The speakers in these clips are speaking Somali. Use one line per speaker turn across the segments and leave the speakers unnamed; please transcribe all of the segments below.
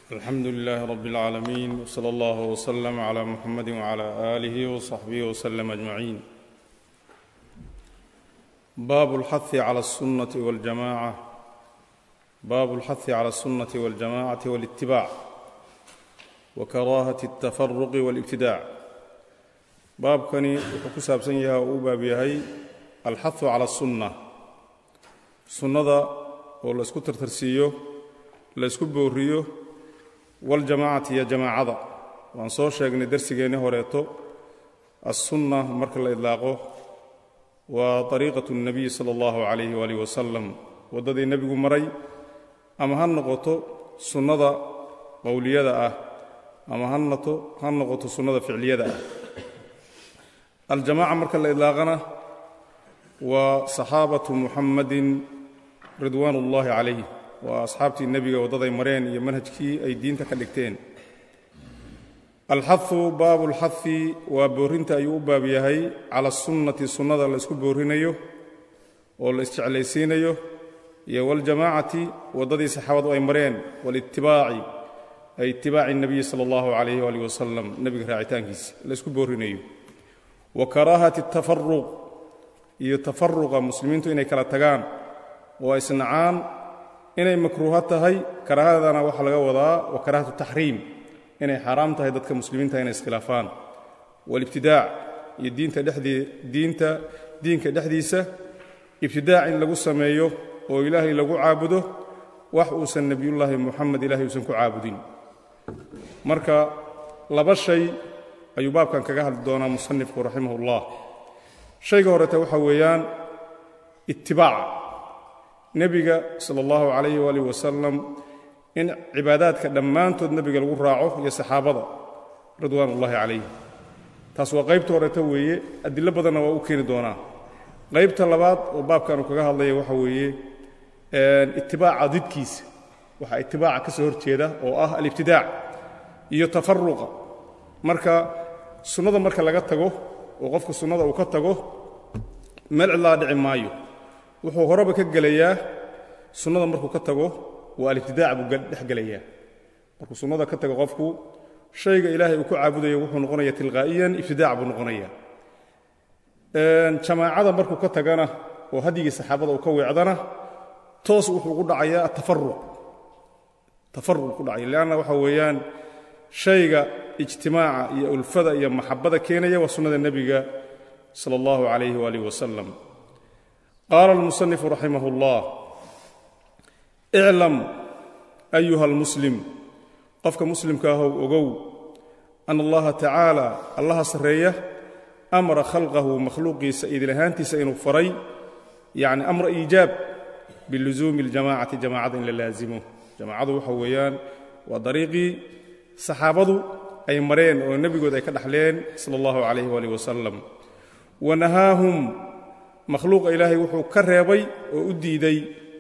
alxamdu lilaahi rab اlcaalamiin wsala allah wslm cla muxamadi wcla aalih wصaxbih wslm ajmaciin baabu اlxahi cala الsunnati wاljamaca baabu اlxahi cala الsunnati wاljamacati wاlاtibaac wakaraahati اtafaruqi wاlibtidaac baabkani wuxuu ku saabsan yahay oo u baab yahay alxahu cala الsunna sunnada oo la isku tartarsiiyo la isku booriyo waljamaacati iyo jamaacada waan soo sheegnay darsigeenni horeeto assunna marka la idlaaqo waa ariiqatu اnebiyi sala allahu calayhi waalih wasalam waddadii nebigu maray ama ha noqoto sunnada qowliyada ah ama ha noqoto sunnada ficliyada ah aljamaaca marka la idlaaqana waa saxaabatu muxammadin ridwaan ullaahi calayh waa asxaabtii nebiga waddaday mareen iyo manhajkii ay diinta ka dhigteen alxahu baabu lxahi waa boorinta ayuu u baab yahay cala sunnati sunnada la isku boorinayo oo la isjeclaysiinayo iyo waljamaacati waddadii saxaabadu ay mareen walitibaaci ay itibaaci nebiyi sala allahu calayh waalih wasalam nebiga raacitaankiisa la isku boorinayo wa karaahati tafaruq iyo tafaruqa muslimiintu inay kala tagaan oo ay isnacaan inay makruuho tahay karaahadana waxaa laga wadaa wa karaahatu taxriim inay xaaraam tahay dadka muslimiinta inay iskhilaafaan walibtidaac iyo diinta dhexdii diinta diinka dhexdiisa ibtidaac in lagu sameeyo oo ilaahay lagu caabudo wax uusan nebiyullaahi muxamed ilahay uusan ku caabudin marka laba shay ayuu baabkan kaga hadli doonaa musanifku raximahullah shayga horete waxaa weeyaan itibaaca nebiga sala allahu calayhi waalih wasalam in cibaadaadka dhammaantood nebiga lagu raaco iyo saxaabada ridwaan ullaahi calayh taas waa qaybta horeeta weeye adilo badanna waa u keeni doonaa qaybta labaad oo baabkan uu kaga hadlaya waxa weeye itibaaca didkiisa waxaa itibaaca ka soo horjeeda oo ah alibtidaac iyo tafaruqa marka sunnada marka laga tago oo qofka sunnada uu ka tago meel cidlaa dhici maayo wuxuu horeba ka gelayaa sunnada markuu ka tago waa alibtidaac buu dhex gelayaa markuu sunnada ka tago qofku shayga ilaahay uu ku caabudayo wuxuu noqonaya tilqaa'iyan ibtidaac buu noqonaya jamaacada markuu ka tagana oo hadyigii saxaabada uu ka weecdana toos wuxuu ugu dhacayaa atafaruq tafaruq ku dhacaya leanna waxa weeyaan shayga ijtimaaca iyo ulfada iyo maxabada keenaya waa sunnada nebiga sala allahu calayhi waalih wasalam qaala almusanifu raximah اllah iclam ayuha almuslim qofka muslimka ahow ogow ana allaha tacaala allaha sarreeya amara khalqahu makhluuqiisa idil ahaantiisa inuu faray yacni amra iijaab bilusuumi اljamacati jamacada in la laasimo jamacadu waxa weeyaan waa dariiqii saxaabadu ay mareen oo nebigood ay ka dhaxleen sala allahu calayh waalih wasalam wa nahaahum makhluuqa ilaahay wuxuu ka reebay oo u diiday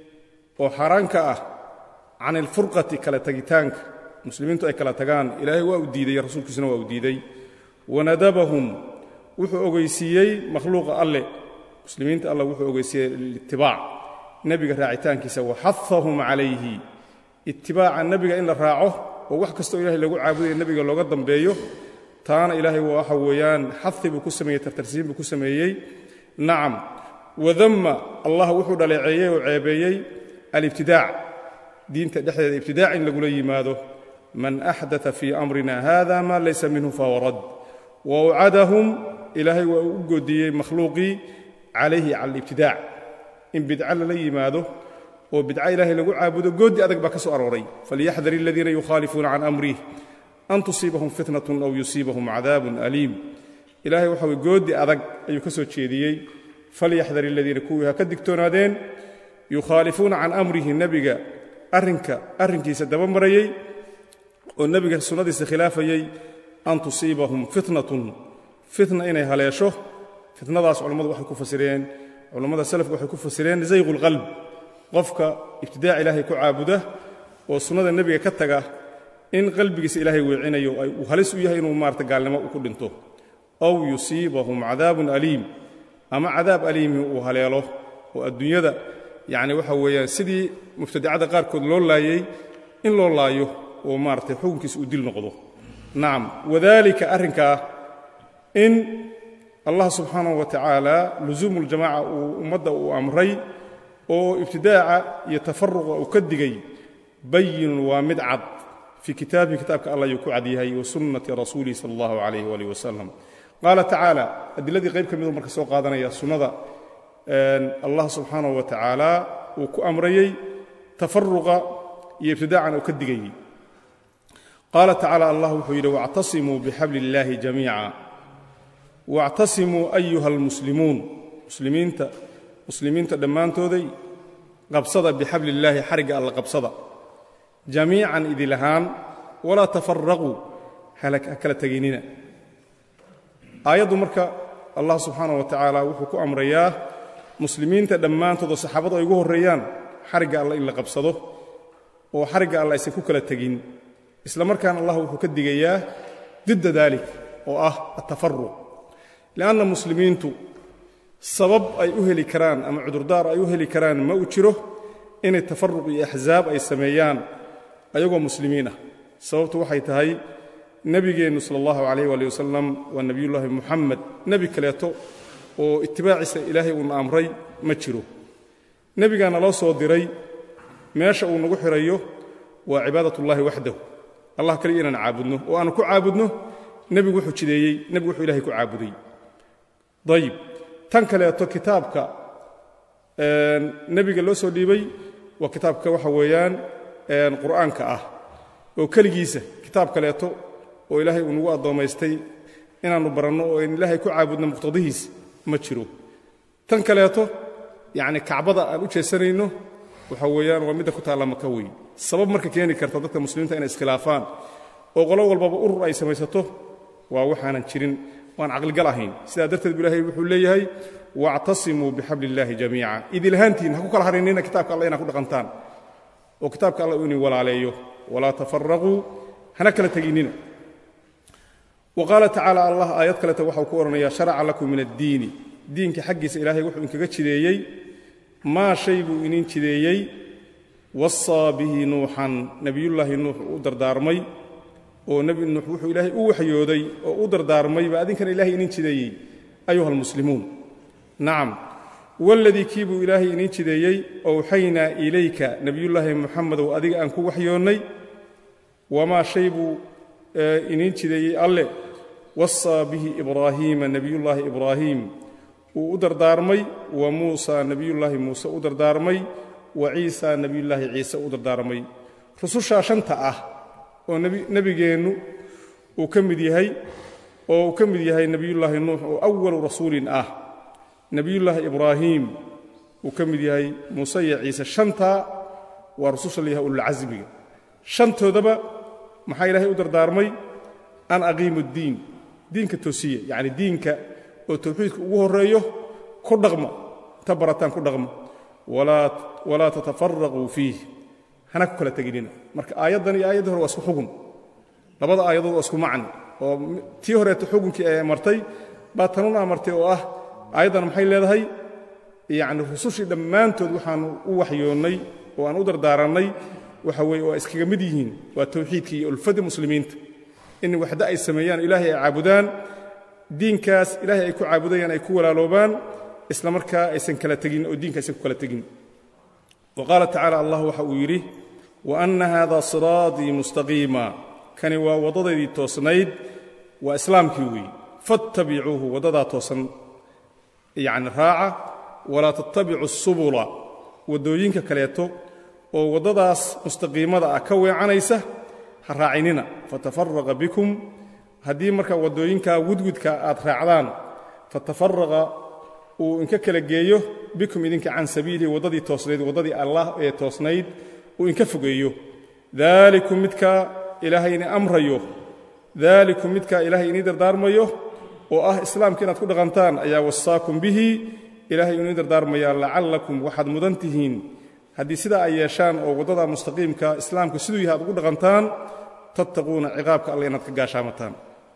oo xaaraan ka ah can ilfurqati kala tagitaanka muslimiintu ay kala tagaan ilaahay waa u diiday rasuulkiisuna waa u diiday wanadabahum wuxuu ogeysiiyey makhluuqa alle muslimiinta alle wuxuu ogeysiiyey litibaac nebiga raacitaankiisa waxahahum calayhi itibaaca nebiga in la raaco oo wax kastoo ilahay lagu caabudayo nebiga looga dambeeyo taana ilaahay waxa weeyaan xahi buu ku sameeyey tartarsiin buu ku sameeyey nacam wadamma allah wuxuu dhaleeceeyey oo ceebeeyey alibtidaac diinta dhexdeeda ibtidaac in lagula yimaado man axdaa fii amrina hada ma laysa minhu fahuwa rad wa wcadahum ilaahay waa uu u goodiyey makhluuqii calayhi cala alibtidaac in bidca lala yimaado oo bidca ilaahay lagu caabudo gooddi adag baa ka soo arooray falyaxdar aladiina yukhaalifuuna can amrih an tusiibahum fitnatun aw yusiibahum cadaabun aliim ilahay waxa weye gooddi adag ayuu ka soo jeediyey falyaxdar aladiina kuwii ha ka digtoonaadeen yukhaalifuuna can amrihi nebiga arrinka arrinkiisa daba marayey oo nebiga sunnadiisa khilaafayey an tusiibahum fitnatun fitna inay haleesho fitnadaas culammadu waxay ku fasireen culammada salafka waxay ku fasireen zayqu lqalb qofka ibtidaac ilaahay ku caabuda oo sunnada nebiga ka taga in qalbigiisa ilaahay weecinayo uu halis u yahay inuu maarata gaalnimo ku dhinto aw yusiibahum cadaabun aliim ama cadaab aliimi uu haleelo oo adduunyada yacni waxa weeyaan sidii mubtadicada qaarkood loo laayey in loo laayo oo maaratay xukunkiisa uu dil noqdo nacam wadalika arrinkaa in allah subxaanahu wa tacaala lusuumu ljamaca uu ummadda uu amray oo ibtidaaca iyo tafaruqa uu ka digay bayinun waa mid cad fii kitaabihi kitaabka allah ayuu ku cad yahay wa sunnati rasuulihi sala allahu calayh waalih wasalam qaala tacaala adiladii qayb ka miduu marka soo qaadanaya sunnada allah subxaanahu wa tacaala uu ku amrayey tafaruqa iyo ibtidaacan uu ka digayey qaala tacaala allah wuxuu yidhi wactasimuu bixabli illaahi jamiica wactasimuu ayuha almuslimuun muslimiinta muslimiinta dhammaantooday qabsada bixabli illaahi xarigga alla qabsada jamiican idil ahaan walaa tafaraquu ha kala tegaynina aayaddu marka allah subxaanaه wa tacaala wuxuu ku amrayaa muslimiinta dhammaantood oo saxaabadu ay ugu horreeyaan xarigga alla in la qabsado oo xarigga alla aysan ku kala tegin isla markaana allah wuxuu ka digayaa didda daalik oo ah atafaruq lianna muslimiintu sabab ay u heli karaan ama cudurdaar ay u heli karaan ma u jiro inay tafaruq iyo axsaab ay sameeyaan ayagoo muslimiin ah sababtu waxay tahay nebigeennu sala allahu calayh waali wasalam waa nebiyullaahi muxamed nebi kaleeto oo itibaaciisa ilaahay uuna amray ma jiro nebigaana loo soo diray meesha uu nagu xirayo waa cibaadatullaahi waxdahu allah kaliya inaan caabudno oo aanu ku caabudno nebigu wuxuu jideeyey nebigu wuxuu ilahay ku caabuday dayib tan kaleeto kitaabka nebiga loo soo dhiibay waa kitaabka waxa weeyaan qur'aanka ah oo keligiisa kitaab kaleeto oo ilaahay uu nagu addoommaystay inaannu baranno oo in ilaahay ku caabudno muqtadihiis ma jiro tan kaleeto yacni kacbada aan u jeesanayno waxa weeyaan waa midda ku taalla maka weyn sabab marka keeni karta dadka muslimiinta inay iskhilaafaan oo qolo walbaba urur ay samaysato waa waxaanan jirin waan caqligal ahayn sidaa darteed bu ilahay wuxuu leeyahay wactasimuu bixabli illaahi jamiica idilahaantiin ha ku kala harinina kitaabka alla inaa ku dhaqantaan oo kitaabka alla uu idin walaaleeyo walaa tafaraquu hana kala teginnina wa qaala tacaala allah aayad kaleta waxau ku odhanayaa sharaca lakum min addiini diinka xaggiisa ilaahay wuxuu inkaga jideeyey maa shay buu inin jideeyey wasaa bihi nuuxan nebiyullaahi nuux u dardaarmay oo nebi nuux wuxuu ilaahay u waxyooday oo u dardaarmay baa adinkana ilahay inin jideeyey ayuha almuslimuun nacam waladii kii buu ilaahay inin jideeyey owxaynaa ilayka nebiyullaahi muxamedow adiga aan ku waxyoonnay wamaa shay buu inin jideeyey alle wasaa bihi ibraahiima nebiyullaahi ibraahiim uu u dardaarmay wa muusaa nebiyullaahi muuse u dardaarmay wa ciisaa nebiyullaahi ciise u dardaarmay rusushaa shanta ah oo nebigeennu uu ka mid yahay oo uu ka mid yahay nebiyullaahi nuux oo awalu rasuulin ah nebiyullaahi ibraahiim uu ka mid yahay muuse iyo ciise shantaa waa rususha la yahay ululcasmiga shantoodaba maxaa ilaahay u dardaarmay an aqiimu ddiin diinka toosiya yacni diinka oo tawxiidka ugu horreeyo ku dhaqma inta barataan ku dhaqma walaa tatafaraquu fiih hana ku kala teginina marka aayaddan iyo aayaddii hore waa isku xugun labada aayadood waa isku macni oo tii horeeta xugunkii ay amartay baa tanuna amartay oo ah aayaddan maxay leedahay yacni rusushii dhammaantood waxaannu u waxyoonnay oo aan u dardaarannay waxa weeye waa iskaga mid yihiin waa tawxiidkii iyo ulfadii muslimiinta in waxda ay sameeyaan ilaahay ay caabudaan diinkaas ilaahay ay ku caabudayaan ay ku walaaloobaan isla markaa aysan kala tegin oo diinka aysan ku kala tegin wa qaala tacaala allah waxa uu yidhi wa anna haada siraatii mustaqiima kani waa waddadaydii toosnayd waa islaamkii weeye fattabicuuhu waddadaa toosan yacni raaca walaa tattabicu subula waddooyinka kaleeto oo waddadaas mustaqiimada ah ka weecanaysa ha raacinina fatafaraqa bikum haddii marka waddooyinkaa wudwudka aad raacdaan fatafaraqa uu inka kala geeyo bikum idinka can sabiilihi waddadii toosnayd waddadii allah ee toosnayd uu inka fogeeyo daalikum midkaa ilaahay ini amrayo daalikum midkaa ilaahay inii dardaarmayo oo ah islaamka inaad ku dhaqantaan ayaa wasaakum bihi ilaahay inii dardaarmayaa lacallakum waxaad mudan tihiin haddii sidaa ay yeeshaan oo waddada mustaqiimka islaamku siduu yahay ad ugu dhaqantaan tattaquuna ciqaabka alle inaad ka gaashaamataan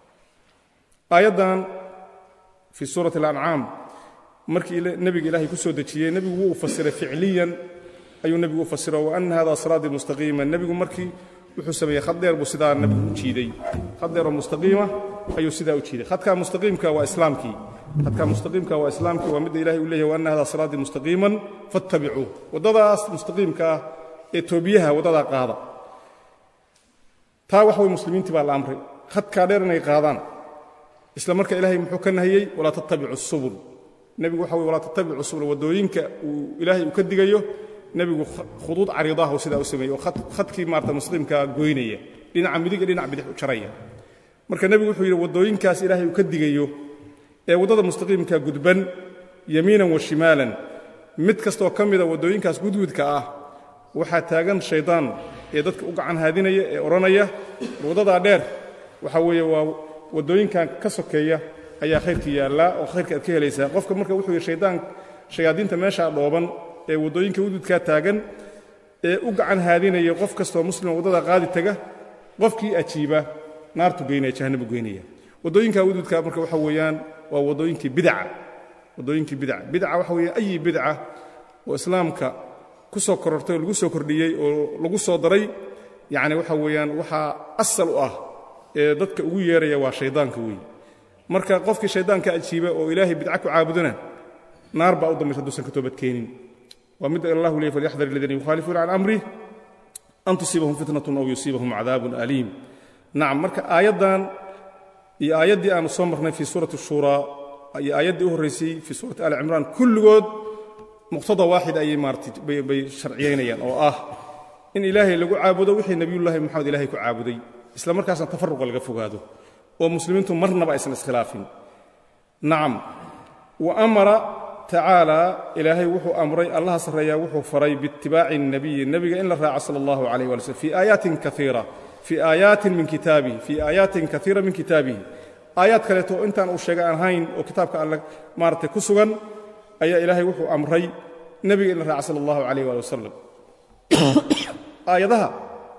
aayaddan fii suurati alancaam markii nebiga ilaahay ku soo dejiyey nebigu wuu fasiray ficliyan ayuu nebigu u fasiro wa anna hada siraatii mustaqiima nebigu markii wuxuu sameeyey khad dheer buu sidaa nabigu u jiiday khad dheer oo mustaqiima ayuu sidaa u jiiday khadkaa mustaqiimka waa islaamkii khadkaa mustaqiimka waa islaamkii waa midda ilahay uu leeyahy wa anna hada siraatii mustaqiiman fattabicuuh waddadaas mustaqiimka ah ee toobiyaha waddadaa qaada taa waxa way muslimiintii baa la amray khadkaa dheer inay qaadaan isla marka ilaahay muxuu ka nahiyey walaa tattabicu subul nebigu waxa wey walaa tattabicu subul waddooyinka uu ilaahay uu ka digayo nebigu khuduud cariidahu sidaa u sameeyey oo khadkii maarata muslimkaa goynaya dhinaca midig iyo dhinac bidix u jaraya marka nebigu wuxuu yidhi waddooyinkaas ilaahay uu ka digayo ee waddada mustaqiimka gudban yamiinan wa shimaalan mid kastoo ka mida waddooyinkaas gudgudka ah waxaa taagan shaydaan ee dadka u gacan haadinaya ee odhanaya waddadaa dheer waxaa weeye waa waddooyinkan ka sokeeya ayaa khayrkii yaallaa oo khayrka aad ka helaysaa qofka marka wuxuu yidhi shaydaan shayaadiinta meeshaa dhooban ee waddooyinka gudgudkaa taagan ee u gacan haadinaya qof kastoo muslima waddada qaadi taga qofkii ajiiba naartu geynaya jahannabu geynaya waddooyinka gudgudka marka waxa weeyaan waa waddooyinkii bidaca waddooyinkii bidaca bidaca waxa weeye ayi bidca oo islaamka ku soo korortay oo lagu soo kordhiyey oo lagu soo daray yacni waxa weeyaan waxaa asal u ah ee dadka ugu yeeraya waa shaydaanka weeye marka qofkii shaydaanka ajiiba oo ilaahay bidca ku caabudana naar baa u dambaysa hadduusan ka toobadkeenin waa midda allahu leey falyaxdar aladiina yukhaalifuuna can amrih an tusiibahum fitnatun aw yusiibahum cadaabun aliim nacam marka aayaddan iyo aayaddii aanu soo marnay fii suurati shuuraa iyo aayaddii u horraysay fii suurati ali cimraan kulligood muqtada waaxid ayay maaratay bay sharciyaynayaan oo ah in ilaahay lagu caabudo wixii nebiyullaahi moxamed ilahay ku caabuday isla markaasna tafaruqa laga fogaado oo muslimiintu marnaba aysan iskhilaafin nacam wa amara tacaala ilaahay wuxuu amray allaha sarreeyaa wuxuu faray biitibaaci الnabiyi nebiga in la raaco sala allahu calayh wali slm fii aayaatin kaiira fii aayaatin min kitaabihi fii aayaatin kaiira min kitaabihi aayaad kaleeto oo intaan uu sheega aan ahayn oo kitaabka alle maaratay ku sugan ayaa ilaahay wuxuu amray nebiga in la raaca sala allahu calayh waali wasalam aayadaha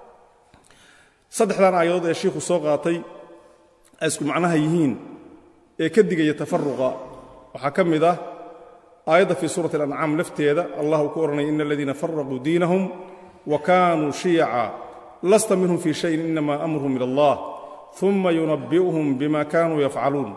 saddexdan aayadood ee shiikhu soo qaatay ay isku macnaha yihiin ee ka digaya tafaruqa waxaa ka mid ah aayadda fii suurati alancaam lafteeda allah uu ku odhanaya ina aladiina faraquu diinahum wa kaanuu shiyaca lasta minhum fii shayin inama amruhum ila allah uma yunabbi'uhum bima kaanuu yafcaluun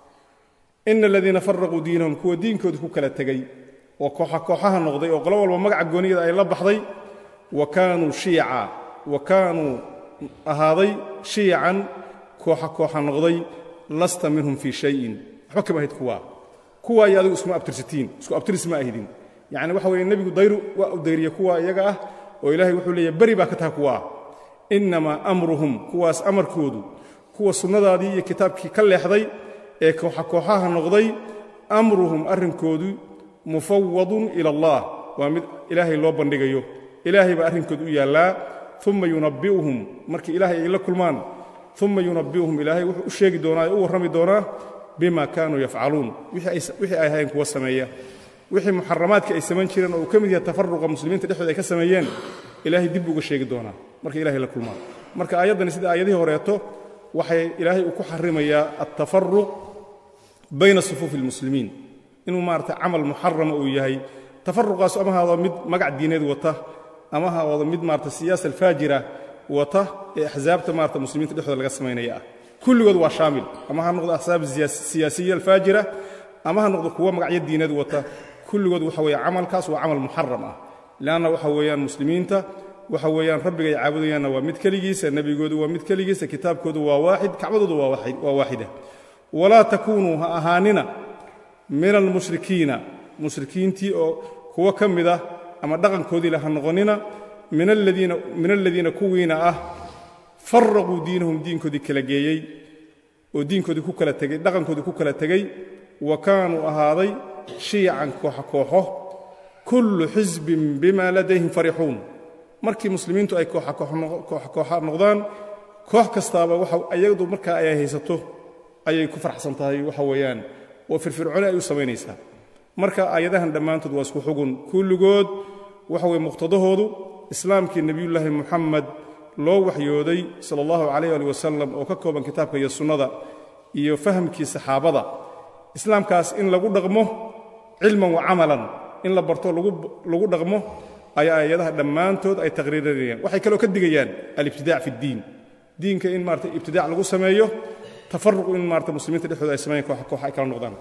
ina aladiina faraquu diinahum kuwa diinkooda ku kala tegey oo kooxa kooxaha noqday oo qolo walba magaca gooniyada ay la baxday wa kaanuu shiyaca wa kaanuu ahaaday shiyacan kooxa kooxa noqday lasta minhum fii shayin waxba kama ahid kuwaa kuwaa iyo adigu iskuma abtirsatiin isku abtiris ma ahidin yacni waxa weeye nebigu dayru waa u dayriye kuwa iyaga ah oo ilaahay wuxuu leeyahy beri baa ka taha kuwaa innamaa amruhum kuwaas amarkoodu kuwa sunnadaadii iyo kitaabkii ka leexday ee kooxa kooxaha noqday amruhum arrinkoodu mufawadun ila allah waa mid ilaahay loo bandhigayo ilaahay baa arrinkoodu u yaallaa uma yunabbi'uhum markii ilaahay ay la kulmaan uma yunabbi'uhum ilaahay wuxuu u sheegi doonaa ee u warrami doonaa bima kaanuu yafcaluun wixii ay ahayn kuwa sameeya wixii muxaramaadka ay samayn jireen oo uu ka mid yahay tafaruqa muslimiinta dhexdooda ay ka sameeyeen ilaahay dib uga sheegi doonaa marka ilahay la kulmaan marka aayaddani sida aayadihii horeeto waxay ilaahay uu ku xarimayaa altafaruq bayna sufuufi اlmuslimiin inuu maarata camal muxarama uu yahay tafaruqaas ama haado mid magac diineed wata ama haado mid maarata siyaasa alfaajira wata ee axsaabta maarata muslimiinta dhexdooda laga samaynaya ah kulligood waa shaamil ama ha noqdo axsaab siyaasiya alfaajira ama ha noqdo kuwo magacyo diineed wata kulligood waxa weeye camalkaas waa camal muxaram ah leanna waxa weeyaan muslimiinta waxa weeyaan rabbigay caabudayaanna waa mid keligiisa nebigoodu waa mid keligiisa kitaabkoodu waa waaxid kacbadoodu waa waaxida walaa takuunuu ha ahaanina min almushrikiina mushrikiintii oo kuwo ka mid ah ama dhaqankoodiile ha noqonina min aladiina kuwiina ah faraquu diinahum diinkoodii kala geeyey oo diinkoodii ku kala tegey dhaqankoodii ku kala tegey wa kaanuu ahaaday shiyacan kooxa kooxo kullu xisbin bima ladayhim farixuun markii muslimiintu ay kooxa kooxa noqdaan koox kastaaba waxa ayadu markaa ay haysato ayay ku farxsan tahay waxa weeyaan oo firfircooni ay u samaynaysaa marka aayadahan dhammaantood waa isku xugun kulligood waxa weye muqtadahoodu islaamkii nebiyullaahi muxamed loo waxyooday sala allahu calayh ali wasalam oo ka kooban kitaabka iyo sunnada iyo fahamkii saxaabada islaamkaas in lagu dhaqmo cilman wa camalan in la barto lagu dhaqmo ayaa aayadaha dhammaantood ay taqriirinayaan waxay kaloo ka digayaan alibtidaac fi ddiin diinka in maarata ibtidaac lagu sameeyo tafaruqu in maarata muslimiinta dhexdooda ay sameeyaan koox koox ay kala noqdaan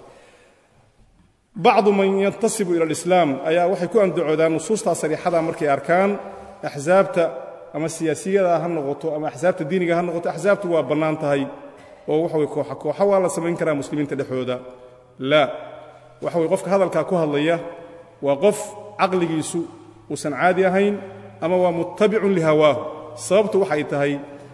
bacdu man yantasibu ila alislaam ayaa waxay ku andacoodaan nusuustaa sariixada markay arkaan axsaabta ama siyaasiyada ha noqoto ama axsaabta diiniga ha noqoto axsaabtu waa bannaan tahay oo waxa weye kooxa kooxa waa la samayn karaa muslimiinta dhexdooda laa waxa weye qofka hadalkaa ku hadlaya waa qof caqligiisu uusan caadi ahayn ama waa muttabicun lihawaahu sababtu waxay tahay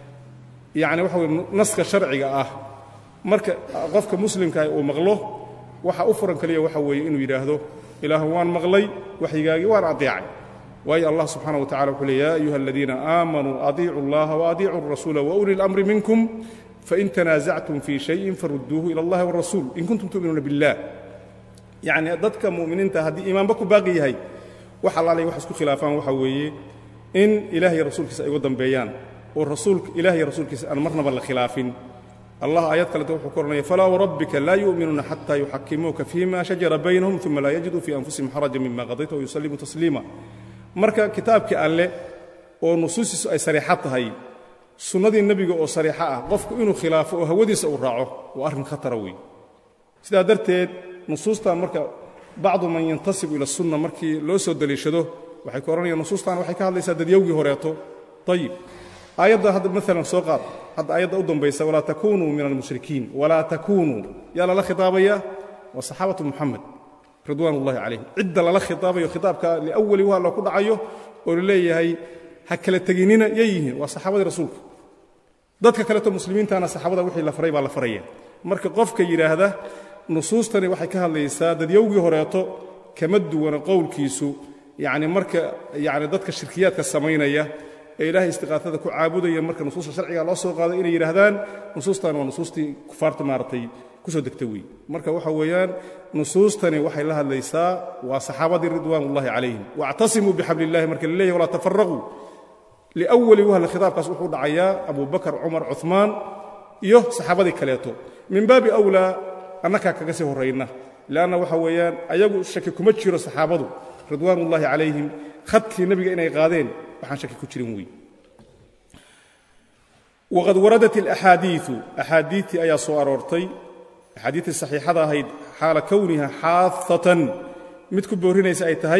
yacni waxa weye naska sharciga ah marka qofka muslimkaah uu maqlo waxa u furan keliya waxa weeye inuu yidhaahdo ilaahu waan maqlay waxyigaagii waan adeecay waayo allah subxaana wa tacala wuxuu le ya ayuha aladiina aamanuu adiicu اllaha waadiicuu الrasuula wauli اlamri minkum fain tanaasactum fii shayin farudduuhu ila اllahi wاrasuul in kuntum tu'minuuna biاllah yacni dadka mu'miniinta haddii iimaanba ku baaqi yahay wax allaalay wax isku khilaafaan waxa weeye in ilaah iyo rasuulkiisa ay uga dambeeyaan oo rasuulka ilah iyo rasuulkiisa aan marnaba la khilaafin allah aayad kaleta wuxuu ku odhanaya falaa warabbika laa yu'minuuna xataa yuxakimuuka fima shajara baynahum uma laa yajiduu fii anfusihim xarajan mima qadayta wayusallimuu tasliima marka kitaabkii alle oo nusuustiisu ay sariixo tahay sunnadii nebiga oo sariixo ah qofku inuu khilaafo oo hawadiisa uu raaco waa arrin khatara weyn sidaa darteed nusuustan marka bacdu man yantasibu ila sunna markii loo soo deliishado waxay ku odhanayaan nusuustan waxay ka hadlaysaa dadyowgii horeeto ayib aayadda hadda maalan soo qaad hadda aayadda u dambaysa walaa takunuu min almushrikiin walaa takunuu yaa lala khitaabaya waa saxaabatu muxamed ridwaan ullahi calayhim cidda lala khitaabayo khitaabka liawali waa loo ku dhacayo oo la leeyahay ha kala teginina yay yihiin waa saxaabadii rasuulka dadka kaleto muslimiintana saxaabada wixii la faray baa la faraya marka qofka yidhaahda nusuustani waxay ka hadlaysaa dadyowgii horeeto kama duwana qowlkiisu yacni marka yacni dadka shirkiyaadka samaynaya ee ilaahay istiqaatada ku caabudaya marka nusuusta sharciga loo soo qaaday inay yidhaahdaan nusuustan waa nusuustii kufaarta maaragtay kusoo degta wey marka waxa weeyaan nusuustani waxay la hadlaysaa waa saxaabadii ridwaan ullahi calayhim waactasimuu bixabli illahi marka la leeyahy walaa tafaraquu liawali wahla khitaabkaas wuxuu dhacayaa abu bakar cumar cumaan iyo saxaabadii kaleeto min baabi awlaa annakaa kaga sii horrayna leanna waxa weeyaan ayagu shaki kuma jiro saxaabadu ridwaan ullahi calayhim khadkii nebiga inay qaadeen waxaan shaki ku jirin wey waqad waradat alaxaadiiu axaadiitii ayaa soo aroortay axaadiitii saxiixada ahayd xaala kowniha xaafatan mid ku boorinaysa ay tahay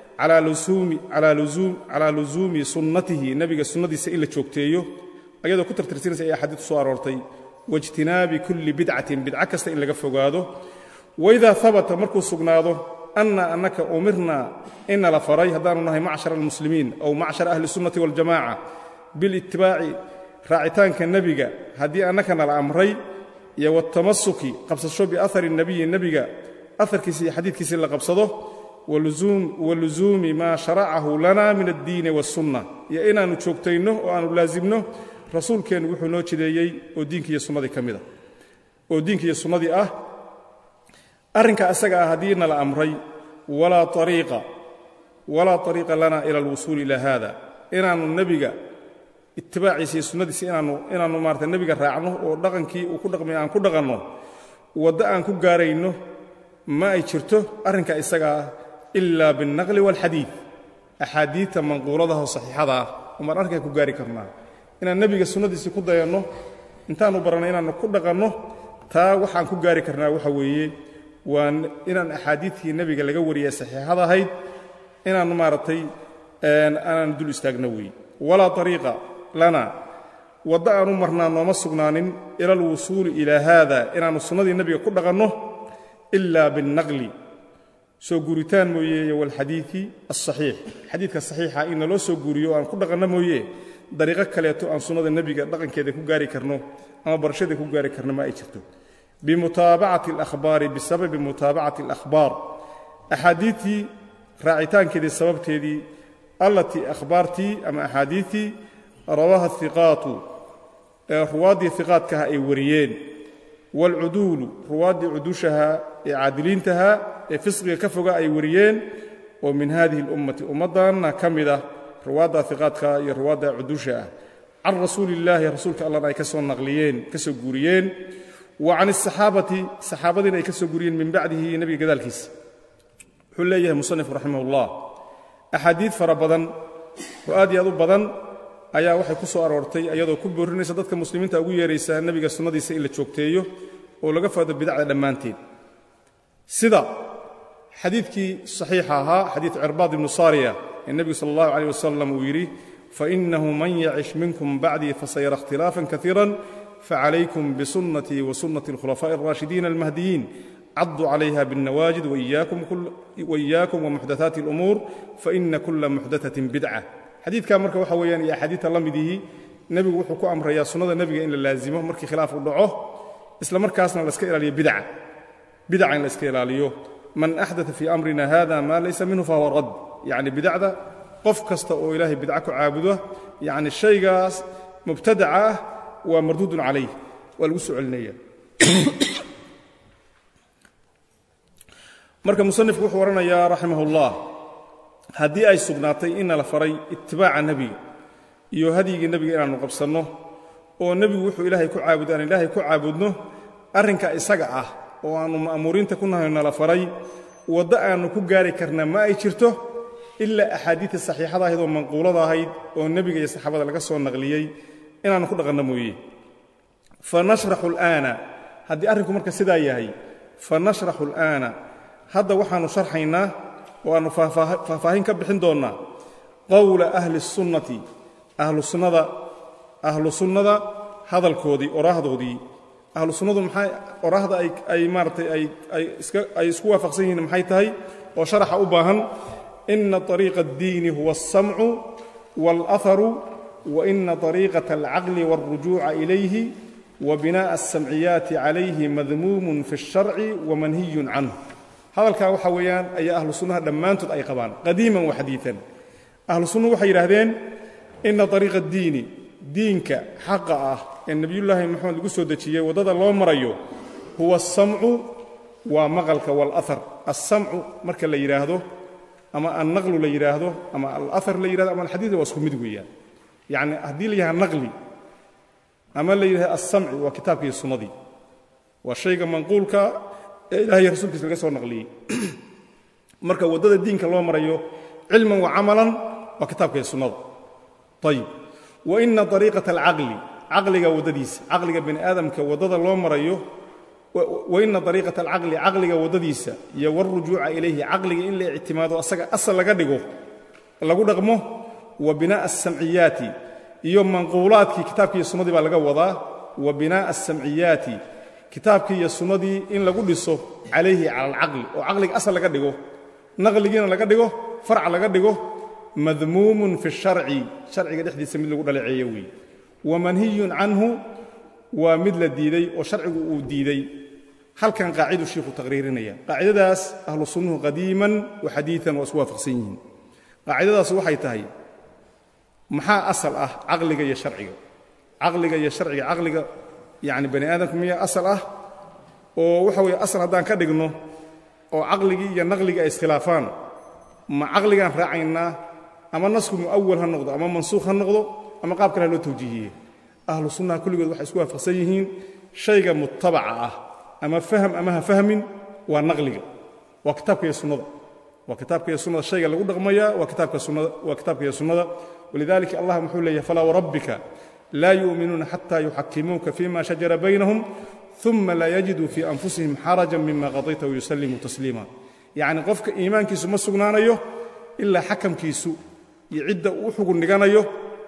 calaa lusuumi sunnatihi nebiga sunnadiisa in la joogteeyo ayadoo ku tartirsinaysa ay axaadiitu soo aroortay waijtinaabi kulli bidcatin bidco kasta in laga fogaado waidaa habata markuu sugnaado anna annaka umirna ina la faray haddaanu nahay macshar almuslimiin aw macshar ahli sunnati waljamaca bilitibaaci raacitaanka nebiga haddii annakana la amray iyo watamasuki qabsasho biahari nebiyi nebiga aharkiisi iyo xadiidkiisii la qabsado walusuumi maa sharacahu lana min addiini waاsunna iyo inaannu joogtayno oo aannu laasimno rasuulkeennu wuxuu noo jideeyey oo diinkiiyo sunnadii ka mida oo diinkiiyo sunnadii ah arrinka isaga ah haddii na la amray walaa ariiqa walaa ariiqa lana ila alwusuuli ila haada inaannu nebiga itibaaciisa iyo sunnadiisa inaannu inaannu maarata nebiga raacno oo dhaqankii uu ku dhaqmay aan ku dhaqanno waddo aan ku gaarayno ma ay jirto arrinka isaga ah ilaa biاlnaqli wاlxadiid axaadiidta manquuladaha oo saxiixada ah umaan arrinkaa ku gaari karnaa inaan nebiga sunnadiisii ku dayanno intaannu baranno inaannu ku dhaqanno taa waxaan ku gaari karnaa waxa weeye waa inaan axaadiidkii nebiga laga wariyay saxiixada ahayd inaannu maaragtay aanan dul istaagno weeye walaa ariiqa lana waddo aanu marnaa nooma sugnaanin ila alwusuuli ilaa haada inaannu sunnadii nebiga ku dhaqanno ilaa biاlnaqli soo guuritaan mooye iyo walxadiidi alsaxiix xadiidka saxiixa in naloo soo guuriyo aan ku dhaqanno mooye dariiqo kaleeto aan sunnada nebiga dhaqankeeda ku gaari karno ama barashada ku gaari karno ma ay jirto bimutaabacati alahbaari bisababi mutaabacati alakhbaar axaadiidtii raacitaankeedii sababteedii allatii akhbaartii ama axaadiidtii rawaha hiqaatu ee ruwaaddii hiqaadkaha ay wariyeen waalcuduulu ruwaaddii cudushaha ee caadiliintaha ee fisqiga ka foga ay wariyeen oo min hadihi اlummati ummaddanna ka mid ah ruwaadda hiqaadka iyo ruwaadda cudusha ah can rasuuli illaahi rasuulka allahna ay ka soo naqliyeen ka soo guuriyeen wa can asaxaabati saxaabadiina ay ka soo guuriyeen min bacdihi nebiga gadaalkiisa wuxuu leeyahay musanifku raximah ullah axaadiid fara badan oo aad iyo aad u badan ayaa waxay ku soo aroortay iyadoo ku boorinaysa dadka muslimiinta ugu yeeraysaa nebiga sunnadiisa in la joogteeyo oo laga faado bidacda dhammaanteed sida xadiidkii saxiixa ahaa xadiid cirbaad ibnu saariya ee nebigu sala allahu calayh wasalam uu yidhi fainahu man yacish minkum bacdii fasayara ikhtilaafan kaiira facalaykum bisunnatii wa sunnati alkhulafaa'i alraashidiina almahdiyiin caduu calayha biاlnawaajid waiyaakum wamuxdathaati alumuur faina kula muxdathatin bidca xadiidkaa marka waxa weeyaan iyo axaadiidta la midihii nebigu wuxuu ku amrayaa sunnada nebiga in la laazimo markii khilaaf u dhaco isla markaasna la iska ilaaliyo bidca bidaca in la iska ilaaliyo man axdaa fii amrina hada maa laysa minhu fahuwa rad yacni bidacda qof kasta oo ilaahay bidca ku caabudo yacni shaygaas mubtadaca ah waa marduudun calayh waa lagu soo celinaya marka musanifku wuxuu odhanayaa raximah ullah haddii ay sugnaatay ina la faray itibaaca nebiga iyo hadyigii nebiga inaannu qabsanno oo nebigu wuxuu ilaahay ku caabudo aan ilaahay ku caabudno arrinka isaga ah oo aannu ma'muuriinta ku nahay nala faray waddo aannu ku gaari karna ma ay jirto ilaa axaadiidta saxiixada ahayd oo manquulada ahayd oo nebiga iyo saxaabada laga soo naqliyey inaannu ku dhaqanno mooye fa nashraxu alaana haddii arrinku marka sidaa yahay fa nashraxu alaana hadda waxaannu sharxaynaa oo aannu faahfaahin ka bixin doonnaa qowla ahli sunnati ahlu sunnada ahlu sunnada hadalkoodii oraahdoodii ahlu sunnadu maxay oraahda ay ay maaratay ay ay iska ay isku waafaqsan yihiin maxay tahay oo sharaxa u baahan ina طariiqa اddiini huwa الsamcu wاlأharu wa ina طariiqaة alcaqli wاlrujuuca ilayhi wa binaaءa الsamciyaati calayhi madmuumun fi الsharci wamanhiyun canه hadalkaa waxa weeyaan ayaa ahlu sunnaha dhammaantood ay qabaan qadiiman wa xadiian ahlu sunnuhu waxay yidhaahdeen ina طariiqa اddiini diinka xaqa ah ee nebiyullaahi moxamed lagu soo dejiyey waddada loo marayo huwa asamcu waa maqalka waalahar alsamcu marka la yidhaahdo ama annaqlu la yidhaahdo ama alahar la yidhahdo ama alxadiid waa isku mid weeyaan yacni haddii la yidhahda naqli ama la yidhahdo alsamci waa kitaabka iyo sunnadii waa shayga manquulka ee ilahay rasuulkiisa laga soo naqliyey marka waddada diinka loo marayo cilman wa camalan waa kitaabka iyo sunnada ayib wa ina ariiqata alcaqli caqliga waddadiisa caqliga bani aadamka waddada loo marayo wa ina ariiqata alcaqli caqliga waddadiisa iyo warujuuca ilayhi caqliga in la ictimaado asaga asal laga dhigo lagu dhaqmo wa binaa'a asamciyaati iyo manquulaadkii kitaabkii iyo sunnadii baa laga wadaa wa binaa'a asamciyaati kitaabkii iyo sunnadii in lagu dhiso calayhi cala alcaqli oo caqliga asal laga dhigo naqligiina laga dhigo farca laga dhigo madmuumun fi sharci sharciga dhexdiisa mid lagu dhaleeceeyo weeye wamanhiyun canhu waa mid la diiday oo sharcigu uu diiday halkan qaaciduu shiikhu taqriirinaya qaacidadaas ahlu sunnuhu qadiiman wa xadiian waa isku waafaqsan yihiin qaacidadaas waxay tahay maxaa asal ah caqliga iyo sharciga caqliga iyo sharciga caqliga yacni bani aadamka miyaa asal ah oo waxa weeye asal haddaan ka dhigno oo caqligii iyo naqligii ay iskhilaafaan ma caqligaan raacaynaa ama nasku mu'awal ha noqdo ama mansuukh ha noqdo ama qaab kale ha loo tawjiihiye ahlu sunnaha kulligood waxay isku waafaqsan yihiin shayga mutabaca ah ama faham ama ha fahmin waa naqliga waa kitaabka iyo sunnada waa kitaabka iyo sunnada shayga lagu dhaqmaya waa kitaabka sunnada waa kitaabka iyo sunnada walidalika allah muxuu leeyahay falaa warabbika laa yu'minuuna xata yuxakimuuka fima shajara baynahum uma laa yajiduu fii anfusihim xarajan mima qadayta wayusallimuu tasliima yacni qofka iimaankiisu ma sugnaanayo ilaa xakamkiisu iyo cidda uu xugun dhiganayo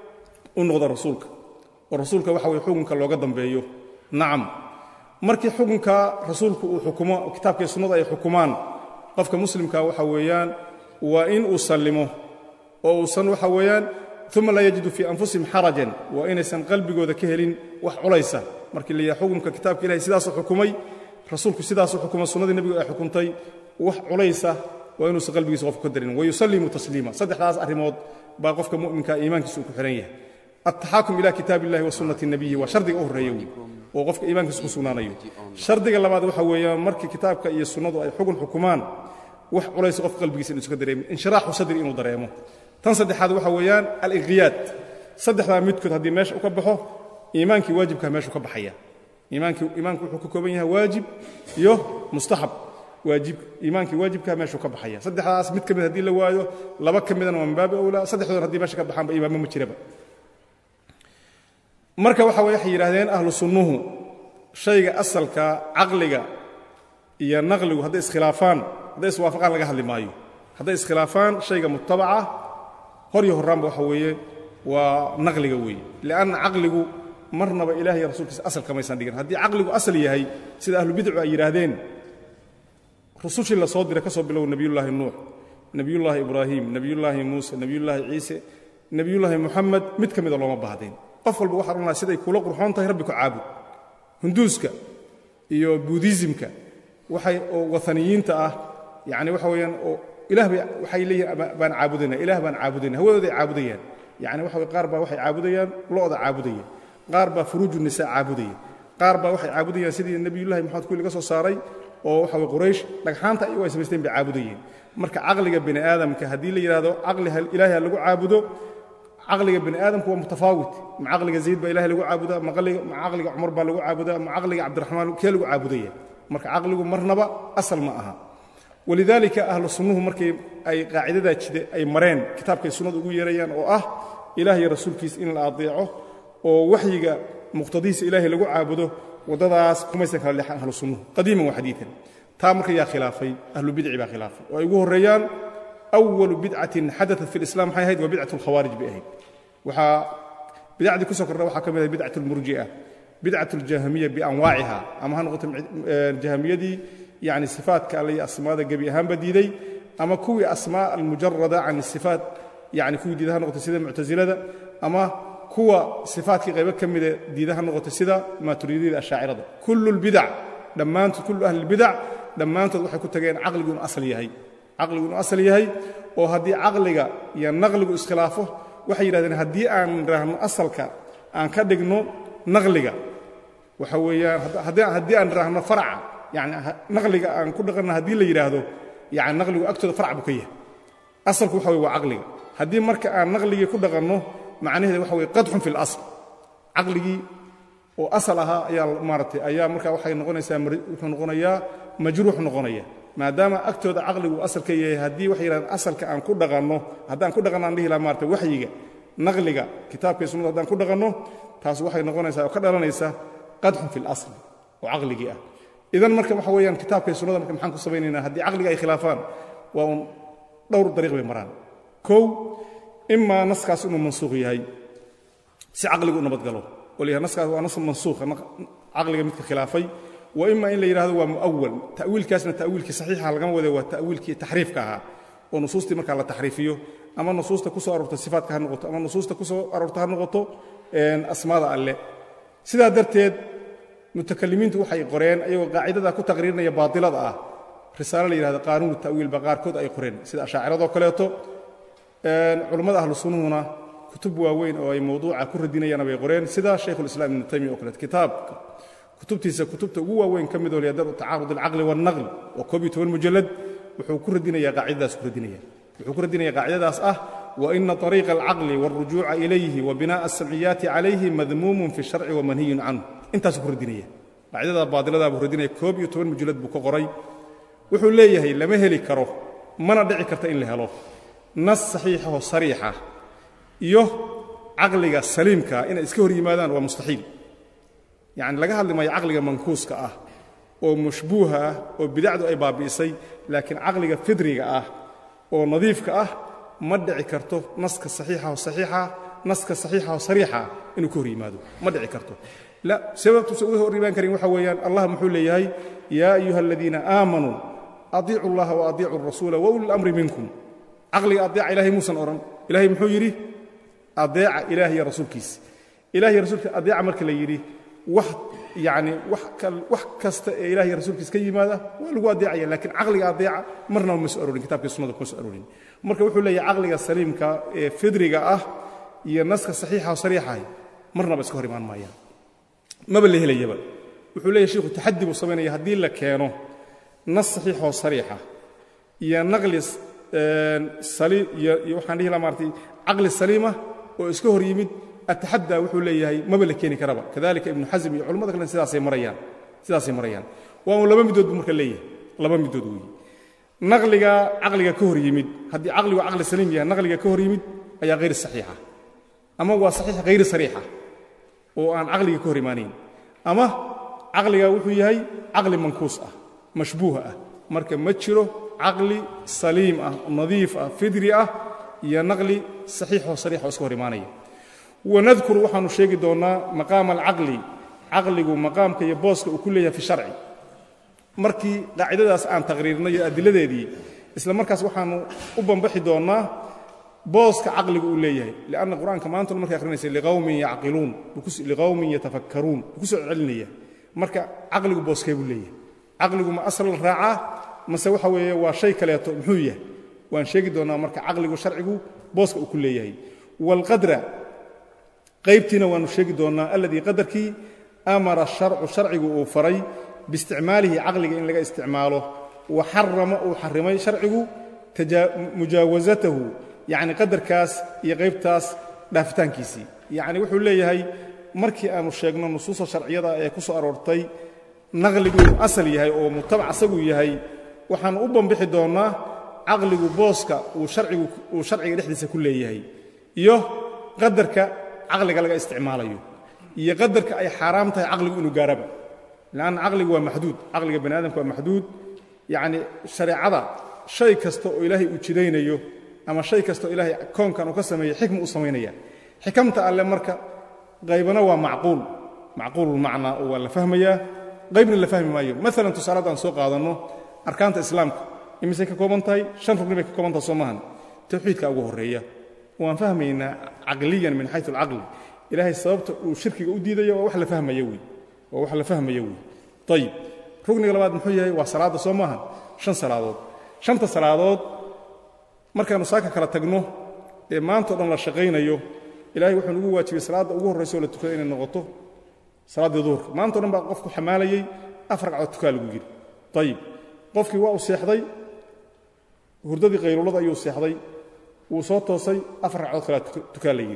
u noqdo rasuulka oo rasuulka waxa weye xukunka looga dambeeyo nacam markii xukunka rasuulku uu xukumo kitaabkii sunnada ay xukumaan qofka muslimka waxa weeyaan waa in uu sallimo oo uusan waxa weeyaan uma laa yajidu fii anfusihim xarajan waa inaysan qalbigooda ka helin wax culaysa markii la yidhaha xukunka kitaabka ilahay sidaasuu xukumay rasuulku sidaasuu xukumay sunnadii nebigu ay xukuntay wax culaysa waa inuusan qalbigiisa qofku ka darin wayusallimu tasliima saddexdaas arrimood baa qofka mu'minka iimaankiisa uu ku xihan yahay altaxaakum ila kitaab illahi wa sunnati nabiyi waa shardiga u horreeya wey oo qofka iimaankiisa ku sugnaanayo shardiga labaad waxa weeyaan markii kitaabka iyo sunnadu ay xugun xukumaan wax culaysa qofka qalbigiisa inuusan ka dareemin inshiraaxu sadri inuu dareemo tan saddexaad waxa weeyaan aliqhiyaad saddexdaa midkood haddii meesha u ka baxo iimaankii waajibkaa meeshuu ka baxaya iimaanku wuxuu ka kooban yahay waajib iyo mustaxab waajib iimaankii waajibkaa meeshuu ka baxaya saddexdaas mid ka mid haddii la waayo laba ka midana waa min baabi awlaa saddexdoodna hadii meesha ka baxaanba iimaanba ma jiraba marka waxa way waxay yidhahdeen ahlu sunnuhu shayga asalka caqliga iyo naqligu hadday iskhilaafaan hadday iswaafaqaan laga hadli maayo hadday iskhilaafaan shayga mutabaca hor iyo horraanba waxa weeye waa naqliga weeye lianna caqligu marnaba ilaah iyo rasuulkiisa asal kamaysan dhigin haddii caqligu asal yahay sida ahlubidcu ay yidhaahdeen rusushii la soo diray ka soo bilow nebiyullaahi nuux nebiyullaahi ibraahim nebiyullaahi muuse nebiyullaahi ciise nebiyullaahi muxamed mid ka mida looma baahdeen qof walba waxaan odhanaa siday kula qurxoon tahay rabbi ku caabud hunduuska iyo buudizimka waxay oo waaniyiinta ah yani waxa weeyaan oo ilaah bay waxay leeyihin baan caabudayna ilaah baan caabudayna hawadooday caabudayaan yani waxa qaar baa waxay caabudayaan lo'da caabudaya qaar baa furuuju nisaa caabudaya qaar baa waxay caabudayaan sidii nebiyullahi maxamed kuwi laga soo saaray oo waxa way quraysh dhagxaanta iyagu ay samaysteen bay caabudayeen marka caqliga bini aadamka haddii la yidhahdo caqli ilaahay ha lagu caabudo caqliga bini aadamku waa mutafaawit ma caqliga zayd baa ilahay lagu caabudaa ma caqliga cumar baa lagu caabudaa ma caqliga cabdiraxmaan kee lagu caabudaya marka caqligu marnaba asal ma aha walidaalika ahlu sunnuhu markay ay qaacidadaa jide ay mareen kitaabkay sunnadu ugu yeerayaan oo ah ilaah iyo rasuulkiisa in la adeeco oo waxyiga muqtadihiisa ilaahay lagu caabudo waddadaas kumaysan kala leexan ahlu sunnuhu qadiiman wa xadiian taa marka yaa khilaafay ahlu bidci baa khilaafay oo ay ugu horreeyaan awalu bidcatin xadaat fi lislam maxay ahayd waa bidcat alkhawaarij bay ahayd waxaa bidacdii ku soo kordha waxaa ka mid ahayd bidcat almurji'a bidcat aljahamiya bianwaaciha ama ha noqoto jahamiyadii yani sifaatka alle iyo asmaada gebi ahaanba diiday ama kuwii asmaa almujarada can sifaat yani kuwii diida ha noqoto sida muctasilada ama kuwa sifaatkii qaybo ka mida diida ha noqoto sida maaturidiyada ashaacirada kullu lbidac dhammaantood kullu ahli lbidac dhammaantood waxay ku tageen caqligu inuu asal yahay caqligu inuu asal yahay oo haddii caqliga iyo naqligu iskhilaafo waxay yidhahdeen haddii aan idhaahno asalka aan ka dhigno naqliga waxa weeyaan haddii aan idhaahno farca yani naqliga aan ku dhaqanno haddii la yidhaahdo yani naqligu agtooda farc buu ka yahay asalku waxa weye waa caqliga haddii marka aan naqligii ku dhaqanno macnaheeda waxa weye qadxun fi اlasl caqligii oo asal ahaa ayaa maaratay ayaa marka waxay noqonaysaa wuxuu noqonayaa majruux noqonaya maadaama agtooda caqligu asal ka yahay haddii waxay yidhahdeen asalka aan ku dhaqanno haddaan ku dhaqanno aan dhihi laha maarata waxyiga naqliga kitaabka sunnada haddaan ku dhaqanno taas waxay noqonaysaa oo ka dhalanaysa qadxun fi اlasl oo caqligii ah idan marka waxa weeyaan kitaabka sunnada marka maxaan ku samaynaynaa haddii caqliga ay khilaafaan waa uun dhowr dariiq bay maraan kow imaa naskaas inuu mansuuq yahay si caqligu u nabadgalo oo la yidhahdo naskaas waa nas mansuukha caqliga midka khilaafay wa ima in la yidhahdo waa mu'awal ta'wiilkaasna ta'wiilkii saxiixa lagama wade waa ta'wiilkii taxriifka ahaa oo nusuustii markaa la taxriifiyo ama nusuusta ku soo aroorta sifaatka ha noqoto ama nusuusta ku soo aroorta ha noqoto asmaada alle sidaa darteed mutakalimiintu waxay qoreen ayagoo qaacidada ku taqriirinaya baatilada ah risaalo la yidhahdo qaanuunu ta'wiil ba qaarkood ay qoreen sida ashaaciradoo kaleeto culammada ahlu sunnuhuna kutub waaweyn oo ay mawduuca ku radinayaana bay qoreen sida shaykhulislaam ibnu taymiya oo kaleeto kitaabka kutubtiisa kutubta ugu waaweyn ka midoo liyadar tacaarud alcaqli waalnaql oo koob iyo toban mujallad wuxuu ku radinayaa qaacidadaas ku radinaya wuxuu ku radinaya qaacidadaas ah waina طariiqa alcaqli wاlrujuuca ilayhi wa binaaءa asamciyaati calayhi madmuumun fi sharci wamanhiyun canhu intaasuu ku radinaya qaacidada baadiladaa buu radinaya koob iyo toban mujallad buu ka qoray wuxuu leeyahay lama heli karo mana dhici karta in la helo nas saxiixaho sariixa iyo caqliga saliimka inay iska hor yimaadaan waa mustaxiil yacni laga hadli maayo caqliga mankuuska ah oo mashbuuha ah oo bidacdu ay baabi'isay laakiin caqliga fidriga ah oo nadiifka ah ma dhici karto naska saxiixaho saxiixa naska saxiixaho sariixa inuu ka hor yimaado ma dhici karto la sababtuusa uga hor imaan karin waxa weeyaan allah muxuu leeyahay yaa ayuha aladiina aamanuu adiicu اllaha wa adiicu الrasuula wa uli اlamri minkum caqliga adeeca ilahay muusan odhan ilahay muxuu yidhi adeeca ilaah iyo rasuulkiisa ilah iyo rasuulkiisa adeeca marka la yidhi wax yacni wax kasta ee ilah iyo rasuulkiisa ka yimaada waa lagu adeecaya lakiin caqliga adeeca marnaba ma soo aroorin kitabkii sunnada kuma soo aroorin marka wuxuu leeyahay caqliga saliimka ee fidriga ah iyo naska saxiixa o sariixahay marnaba iska hor imaan maayaan maba la helayaba wuxuu leeyahy shiku taxadi buu samaynaya haddii la keeno nas saxiixoo sariixa iyo naqli iyo waxaan dhihi laha maartay caqli saliima oo iska hor yimid ataxaddaa wuxuu leeyahay maba la keeni karaba kadalika ibnu xasm iyo culamada kalena sidaasay marayaan sidaasay marayaan waa un laba midood buu marka leeyahay laba midood weeye naqliga caqliga ka hor yimid haddii caqligu caqli saliim yahay naqliga ka hor yimid ayaa hayr saxiixa ama waa saxiix hayr sariixa oo aan caqliga ka hor imaanayn ama caqliga wuxuu yahay caqli mankuus ah mashbuuh ah marka ma jiro caqli saliim ah nadiif ah fidri ah iyo naqli saxiixoo sariix oo iska hor imaanaya wanadkuru waxaanu sheegi doonnaa maqaama alcaqli caqligu maqaamka iyo booska uu ku leeyahay fi sharci markii qaacidadaas aan taqriirnay iyo adiladeedii isla markaas waxaanu u bambaxi doonnaa booska caqligu uu leeyahay lianna qur'aanka maantuna markay akhrinaysa liqawmin yacqiluun liqawmin yatafakkaruun buu ku soo celinaya marka caqligu booskee buu leeyahay caqligu ma asal raacaa mase waxa weeye waa shay kaleeto muxuu yahay waan sheegi doonnaa marka caqligu sharcigu booska uu ku leeyahay waalqadra qaybtiina waannu sheegi doonnaa alladii qadarkii amara sharcu sharcigu uu faray biisticmaalihi caqliga in laga isticmaalo wa xarama uu xarimay sharcigu mujaawasatahu yacni qadarkaas iyo qaybtaas dhaafitaankiisii yacni wuxuu leeyahay markii aanu sheegno nusuusta sharciyada ee ku soo aroortay naqligu inuu asal yahay oo mutabac asagu yahay waxaannu u bambixi doonnaa caqligu booska uu sharcigu uu sharciga dhexdiisa ku leeyahay iyo qadarka caqliga laga isticmaalayo iyo qadarka ay xaaraam tahay caqligu inuu gaaraba lanna caqligu waa maxduud caqliga bani aadamka waa maxduud yacni shareecada shay kasta oo ilaahay uu jidaynayo ama shay kasta oo ilaahay koonkan uu ka sameeyey xikma uu samaynaya xikamta alle marka qaybana waa macquul macquululmacnaa oo waa la fahmayaa qaybna la fahmi maayo maalan tusaalada aan soo qaadanno arkaanta islaamka imisay ka kooban tahay shan rugni bay ka kooban tahay soo maahan tawxiidka ugu horreeya waan fahmaynaa caqliyan min xayu alcaqli ilaahay sababta uu shirkiga u diidayo waa wax la fahmaya wey waa wax la fahmaya wey ayib rugniga labaad muxuu yahay waa salaadda soo maaha shan salaadood shanta salaadood markaannu saaka kala tagno ee maantao dhan la shaqaynayo ilahay wuxuu nugu waajibay salaadda ugu horraysa oo la tukada inay noqoto salaaddii duhurka maantao dhan baa qofku xamaalayey afar ragcood tukaa lagu yidhi ayib qofkii waa u seexday hurdadii qayluulada ayuu seexday wuu soo toosay afar ragcood kalea tukaa la yidhi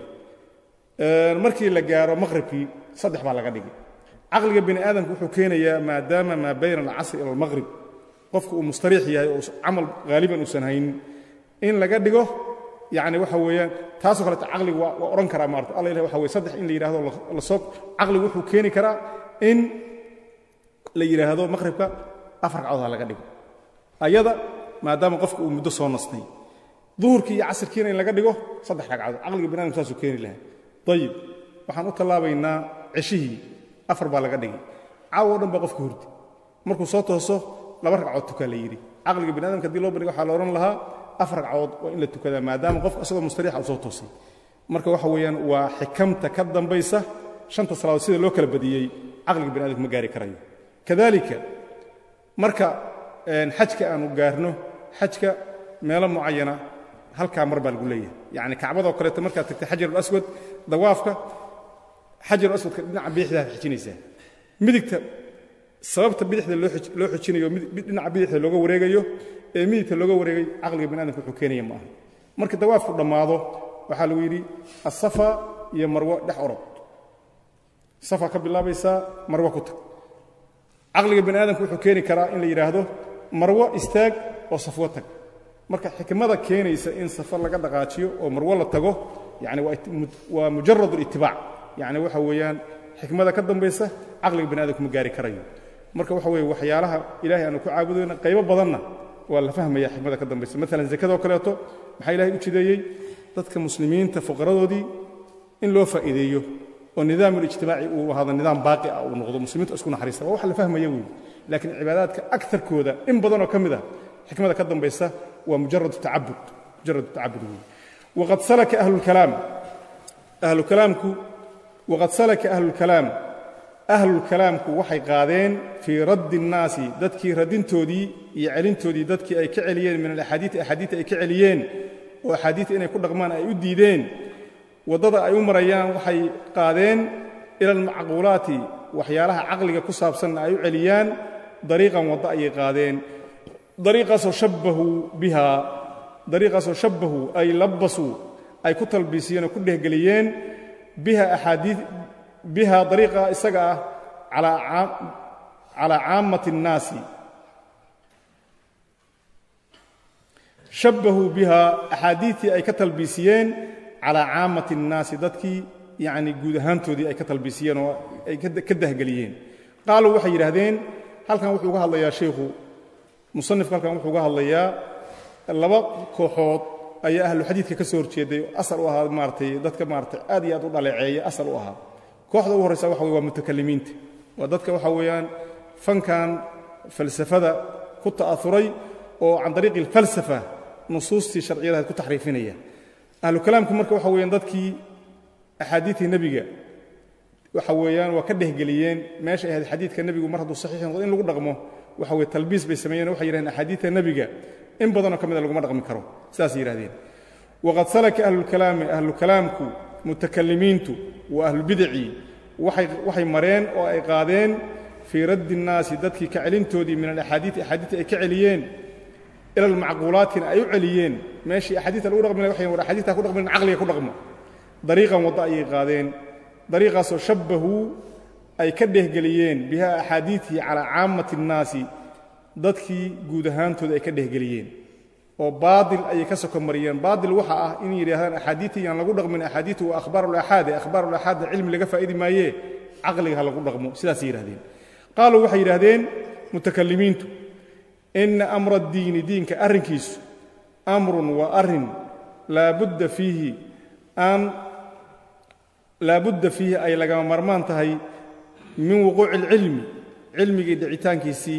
markii la gaaro maqhribkii saddex baa laga dhigay caqliga bini aadamka wuxuu keenayaa maadaama maa bayna alcasri ila almaqhrib qofka uu mustariix yahay oo camal haaliban uusan haynin in laga dhigo yacni waxa weeyaan taasoo kaleeto caqligu waa waa odhan karaa maarata alla ilahi waxa weye saddex in la yidhahdo la soo caqligu wuxuu keeni karaa in la yidhaahdo maqhribka afar ragcood ha laga dhigo ayada maadaama qofka uu muddo soo nastay duhurkii iyo casirkiina in laga dhigo saddex ragcadood caqliga bini adamka saasuu keeni lahaa ayib waxaan u tallaabaynaa ceshihii afar baa laga dhigay caawo o dhan baa qofka hurdi markuu soo tooso laba ragcood tukaa la yidhi caqliga bini adamka hadii loo bandhigo waxaa la odhan lahaa afar ragcood waa in la tukadaa maadaama qofka isagoo mustariixa uu soo toosay marka waxa weeyaan waa xikamta ka dambaysa shanta salaadood sida loo kala badiyey caqliga bini adamka ma gaari karayo kadalika marka xajka aanu gaarno xajka meelo mucayana halkaa mar baa lagu leeyahay yacni kacbadoo kaleeto markaad tagtay xajarulaswad dawaafka xajarulaswadka dhinaca bidixdaad xijinaysaa midigta sababta bidixda loo xijinayo dhinaca bidixda looga wareegayo ee midigta looga wareegay caqliga bini adamka wuxuu keenaya ma aha markii dawaafku dhammaado waxaa lagu yidhi asafa iyo marwo dhex orod safa ka bilaabaysaa marwo ku tag caqliga bini aadamka wuxuu keeni karaa in la yidhaahdo marwo istaag oo safwo tag marka xikmada keenaysa in safar laga dhaqaajiyo oo marwo la tago yani waa mujarad اlitibaac yani waxa weeyaan xikmada ka dambaysa caqliga bani adamku ma gaari karayo marka waxa weye waxyaalaha ilahay aanu ku caabudayna qaybo badanna waa la fahmaya xikmada ka dambaysa maalan zakadoo kaleeto maxaa ilahay u jideeyey dadka muslimiinta fuqaradoodii in loo faa'iideeyo oo nidaam ulijtimaaci uu ahaado nidaam baaqi ah uu noqdo muslimiintu isku naxariista waa wax la fahmaya weeye laakiin cibaadaadka akarkooda in badanoo ka mid ah xikmada ka dambaysa waa mujarad tacabud mujarad tacabud weeye waqad salaka ahlulkalaam ahlukalaamku waqad salaka ahlulkalaam ahlulkalaamku waxay qaadeen fii raddi الnaasi dadkii radintoodii iyo celintoodii dadkii ay ka celiyeen min alaxaadiii axaadiita ay ka celiyeen oo axaadiita inay ku dhaqmaan ay u diideen waddada ay u marayaan waxay qaadeen ila almacquulaati waxyaalaha caqliga ku saabsanna ay u celiyaan dariiqan waddo ayay qaadeen dariiqaasoo shabbahuu biha dariiqaasoo shabbahuu ay labbasuu ay ku talbiisiyeen oo ku dhehgeliyeen biha axaadii biha dariiqa isaga ah calaa caammati الnaasi shabbahuu biha axaadiidtii ay ka talbiisiyeen calaa caamati الnaasi dadkii yacni guud ahaantoodii ay ka talbiisiyeen oo ay ka dahgeliyeen qaaluu waxay yidhaahdeen halkan wuxuu uga hadlayaa sheikhu musanifku halkan wuxuu uga hadlayaa laba kooxood ayaa ahlu xadiidka ka soo horjeeday asal u ahaa maaratay dadka maaratay aad iyo aad u dhaleeceeya asal u ahaa kooxda ugu horraysa waxa weye waa mutakalimiinta waa dadka waxa weeyaan fankan falsafada ku ta'auray oo can dariiqi alfalsafa nusuustii sharciyadahayd ku taxriifinaya ahlu kalaamku marka waxa weeyaan dadkii axaadiidtii nebiga waxa weeyaan waa ka dhehgeliyeen meeshay ahayd xadiidka nebigu mar hadduu saxiix noqdo in lagu dhaqmo waxa weye talbiis bay sameeyeen waxay yidhahdeen axaadiidta nebiga in badanoo ka mida laguma dhaqmi karo sidaasay yidhahdeen waqad salaka ahlulkalaami ahlukalaamku mutakalimiintu wa ahlulbidaci waxay mareen oo ay qaadeen fii raddi الnaasi dadkii ka celintoodii min alaxaadiii axaadiita ay ka celiyeen ila almacquulaatina ay u celiyeen meeshii axaadiita lagu dhaqmi waxay war axaadiita ku dhaqmin caqliga ku dhaqmo dariiqan waddo ayay qaadeen dariiqaasoo shabbahuu ay ka dhehgeliyeen biha axaadiitii calaa caamati الnaasi dadkii guud ahaantooda ay ka dhehgeliyeen oo baadil ayay ka soko mariyeen baadil waxa ah in yidhaahdaan axaadiitii yaan lagu dhaqmin axaadiitu waa akhbaar ulaxaade akhbaar ulaxaadda cilmi laga faa'idi maayee caqliga ha lagu dhaqmo sidaasay yidhahdeen qaaluu waxay yidhahdeen mutakalimiintu ina amra addiini diinka arrinkiisu amrun waa arrin laabudda fiihi aan laabudda fiihi ay lagama marmaan tahay min wuquuci alcilmi cilmigii dhicitaankiisii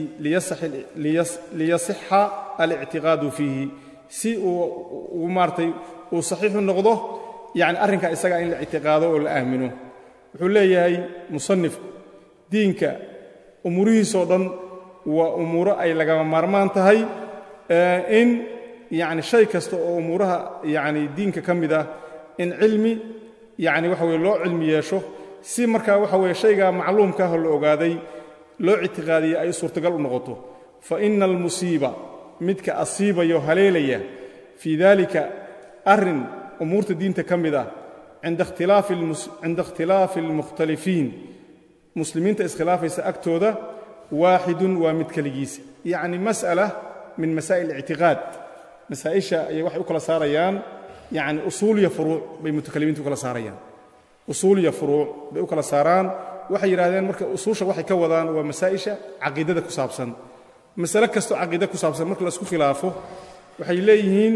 liyasixa alictiqaadu fiihi si uu maaratay uu saxiixu noqdo yani arrinkaa isagaa in la ictiqaado oo la aamino wuxuu leeyahay musanifku diinka umuurihiisoo dhan waa umuuro ay lagama maarmaan tahay in yani shay kasta oo umuuraha yani diinka ka mid ah in cilmi yani waxa weye loo cilmi yeesho si markaa waxa weye shaygaa macluumkaahoo la ogaaday loo ictiqaadiyey ay suurtagal u noqoto fa ina almusiiba midka asiibayo haleelaya fii dalika arrin umuurta diinta ka mid ah cinda ikhtilaafi almukhtalifiin muslimiinta iskhilaafaysa agtooda waaxidun waa mid keligiisa yacni mas'ala min masaa'il ictiqaad masaa'isha ayay waxay u kala saarayaan yacni usuuliya furuuc bay mutakalimiinta u kala saarayaan usuuliya furuuc bay u kala saaraan waxay yidhahdeen marka usuusha waxay ka wadaan waa masaa'isha caqiidada ku saabsan masale kastoo caqiida ku saabsan marka laisku khilaafo waxay leeyihiin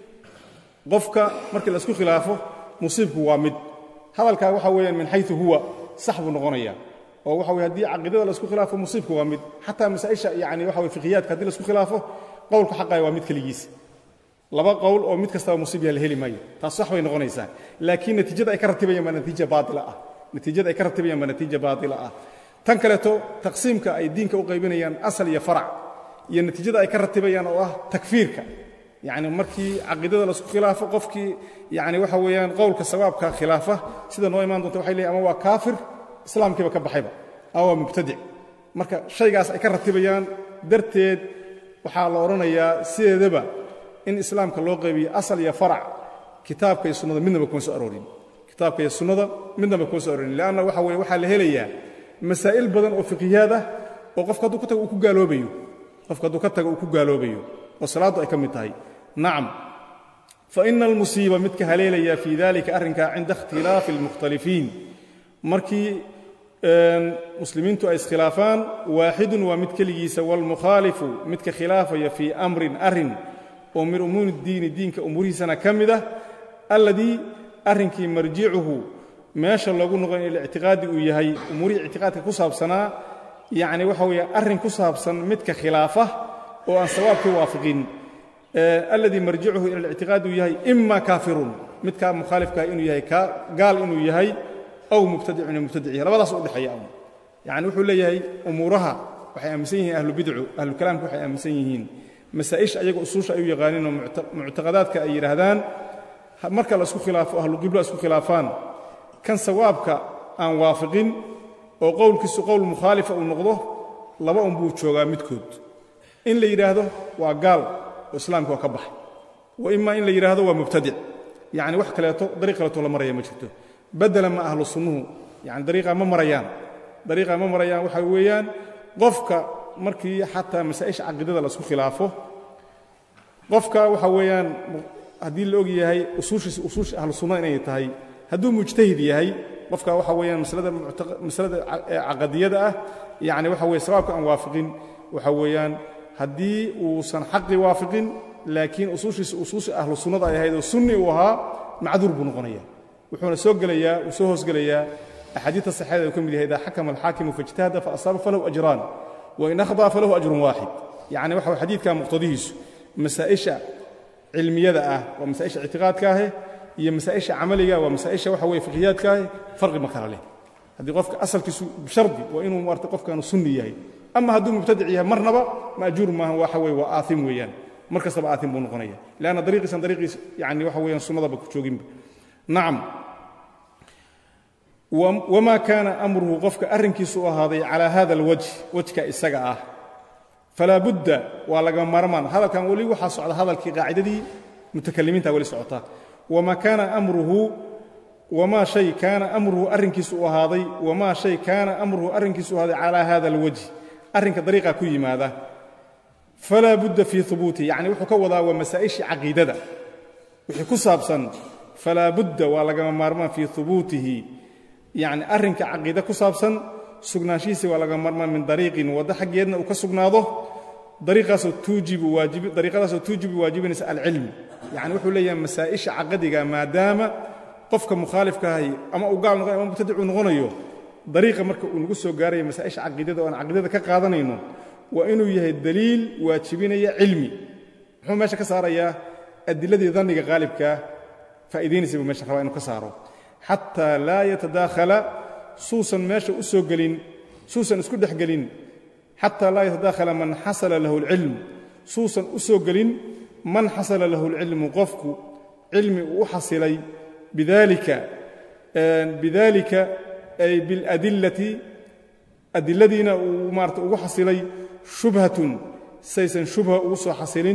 qofka markii laisku khilaafo musiibku waa mid hadalkaa waxa weeyaan min xayu huwa sax buu noqonaya oo waxa weye haddii caqiidada laisku khilaafo musiibku waa mid xataa masaa'isha yani waxa weye fiqiyaadka haddii laisku khilaafo qowlka xaqaya waa mid keligiisa laba qowl oo mid kastaba musiibya la heli maayo taas sax bay noqonaysaa laakiin natiijada ay ka ratibayaan baa natiija baatila ah natiijada ay ka ratibayaan baa natiija baatila ah tan kaleeto taqsiimka ay diinka u qaybinayaan asal iyo farac iyo natiijada ay ka ratibayaan oo ah takfiirka yacni markii caqiidada laisku khilaafo qofkii yani waxa weeyaan qowlka sawaabka khilaafa sida noo imaan doonta waxay leeyiin ama waa kaafir islaamkiiba ka baxayba ama waa mubtadic marka shaygaas ay ka ratibayaan darteed waxaa la odhanayaa sideedaba in islaamka loo qaybiyo asal iyo farac kitaabka iyo sunnada midnaba kuma soo aroorin kitaabka iyo sunnada midnaba kuma soo aroorin leanna waxa weye waxaa la helayaa masaa'il badan oo fiqiyaad ah oo qofka hadduu ka tago uu ku gaaloobayo qofka hadduu ka tago uu ku gaaloobayo oo salaaddu ay ka mid tahay nacam fa ina almusiiba midka haleelaya fii dalika arrinkaa cinda ikhtilaafi almukhtalifiin markii muslimiintu ay iskhilaafaan waaxidun waa mid keligiisa waalmukhaalifu midka khilaafaya fii amrin arrin oo min umuuri diini diinka umuurihiisana ka mid ah alladii arrinkii marjicuhu meesha loogu noqon ilictiqaadi uu yahay umuurihii ictiqaadka ku saabsanaa yacni waxa weeye arrin ku saabsan midka khilaafa oo aan sawaabkii waafiqin alladii marjicuhu ila alictiqaadi uu yahay ima kaafirun midkaa mukhaalifkaah inuu yahay gaal inuu yahay aw mubtadicun inuu mubtadic yahay labadaas u dhexeeya yacni wuxuu leeyahay umuuraha waxay aaminsan yihiin ahlubidcu ahlukalaamka waxay aaminsan yihiin masaa'isha ayaga usuusha ay u yaqaaniinoo muctaqadaadka ay yidhaahdaan marka la isku khilaafo ahluqibla isku khilaafaan kan sawaabka aan waafiqin oo qowlkiisu qowl mukhaalifa uu noqdo laba un buu joogaa midkood in la yidhaahdo waa gaal oo islaamka waa ka baxay wa imaa in la yidhaahdo waa mubtadic yacni wax kaleeto dariiq kaleeto la maraya ma jirto bedela ma ahlu sunnuhu yani dariiqaa ma marayaan dariiqaa ma marayaan waxaa weeyaan qofka markii xataa masaa'isha caqiidada la isku khilaafo qofka waxa weeyaan haddii la og yahay usuushiisa usuusha ahlu sunna inay tahay hadduu mujtahid yahay qofka waxa weeyaan masalada masalada caqadiyada ah yacni waxa weye sawaabka aan waafiqin waxa weeyaan haddii uusan xaqi waafiqin laakiin usuushiisa usuusha ahlu sunnada ay ahayd oo sunni uu ahaa macduur buu noqonaya wuxuuna soo gelayaa uu soo hoosgelayaa axaadiidta saxeeda uu ka mid yahay idaa xakama alxaakimu faijtahada faasaaba falahu ajraan wain akhdaa falahu ajrun waaxid yacni waxa xadiidka muqtadihiisu masaa'isha cilmiyada ah waa masaa'isha ictiqaadka ahe iyo masaa'isha camaliga waa masaa'isha waxa weye fiqiyaadka ahe farqi ma kala leh haddii qofka asalkiisu bishardi waa inuu maarata qofkaanu sunni yahay ama hadduu mubtadic yahay marnaba maajuur maaha waxa weye waa aaim weeyaan mar kastaba aaim buu noqonaya leanna dariiqiisan dariiqiis yani waxa weeyaan sunnadaba ku jooginba nacam wamaa kaana amruhu qofka arrinkiisu u ahaaday calaa hada alwajh wejka isaga ah falaa budda waa laga maarmaan hadalkan weli waxaa socda hadalkii qaacidadii mutakalimiinta weli socota wamaa kaana amruhu wamaa shay kaana amruhu arrinkiisu u ahaaday wamaa shay kaana amruhu arrinkiisu u ahaaday calaa hada alwajh arrinka dariiqa ku yimaada falaa budda fii hubuutihi yacni wuxuu ka wadaa waa masaa'ishii caqiidada wixii ku saabsan falaa budda waa lagama maarmaan fii hubuutihi yacni arrinka caqiide ku saabsan sugnaanshihiisa waa laga maarmaan min dariiqin waddo xaggeedna uu ka sugnaado dariiqaasoo tuujibu waajibi dariiqadaasoo tuujibu waajibinaysa alcilm yacni wuxuu leeyahay masaa'isha caqadiga maadaama qofka mukhaalifkaahay ama uu gaal noqonayo ama mubtadicuu noqonayo dariiqa marka uu nagu soo gaaraya masaa'isha caqiidada oo aan caqiidada ka qaadanayno waa inuu yahay daliil waajibinaya cilmi muxuu meesha ka saarayaa adiladii danniga qaalibkaa faa'idaynaysa buu meesha rabaa inuu ka saaro xataa laa yatadaakhala suusan meesha u soo gelin suusan isku dhex gelin xataa laa yatadaakhala man xasala lahu alcilm suusan u soo gelin man xasala lahu alcilmu qofku cilmi uu u xasilay bidalika bidalika ay biاladillati adiladiina uu maarata ugu xasilay shubhatun saysan shubha ugu soo xasilin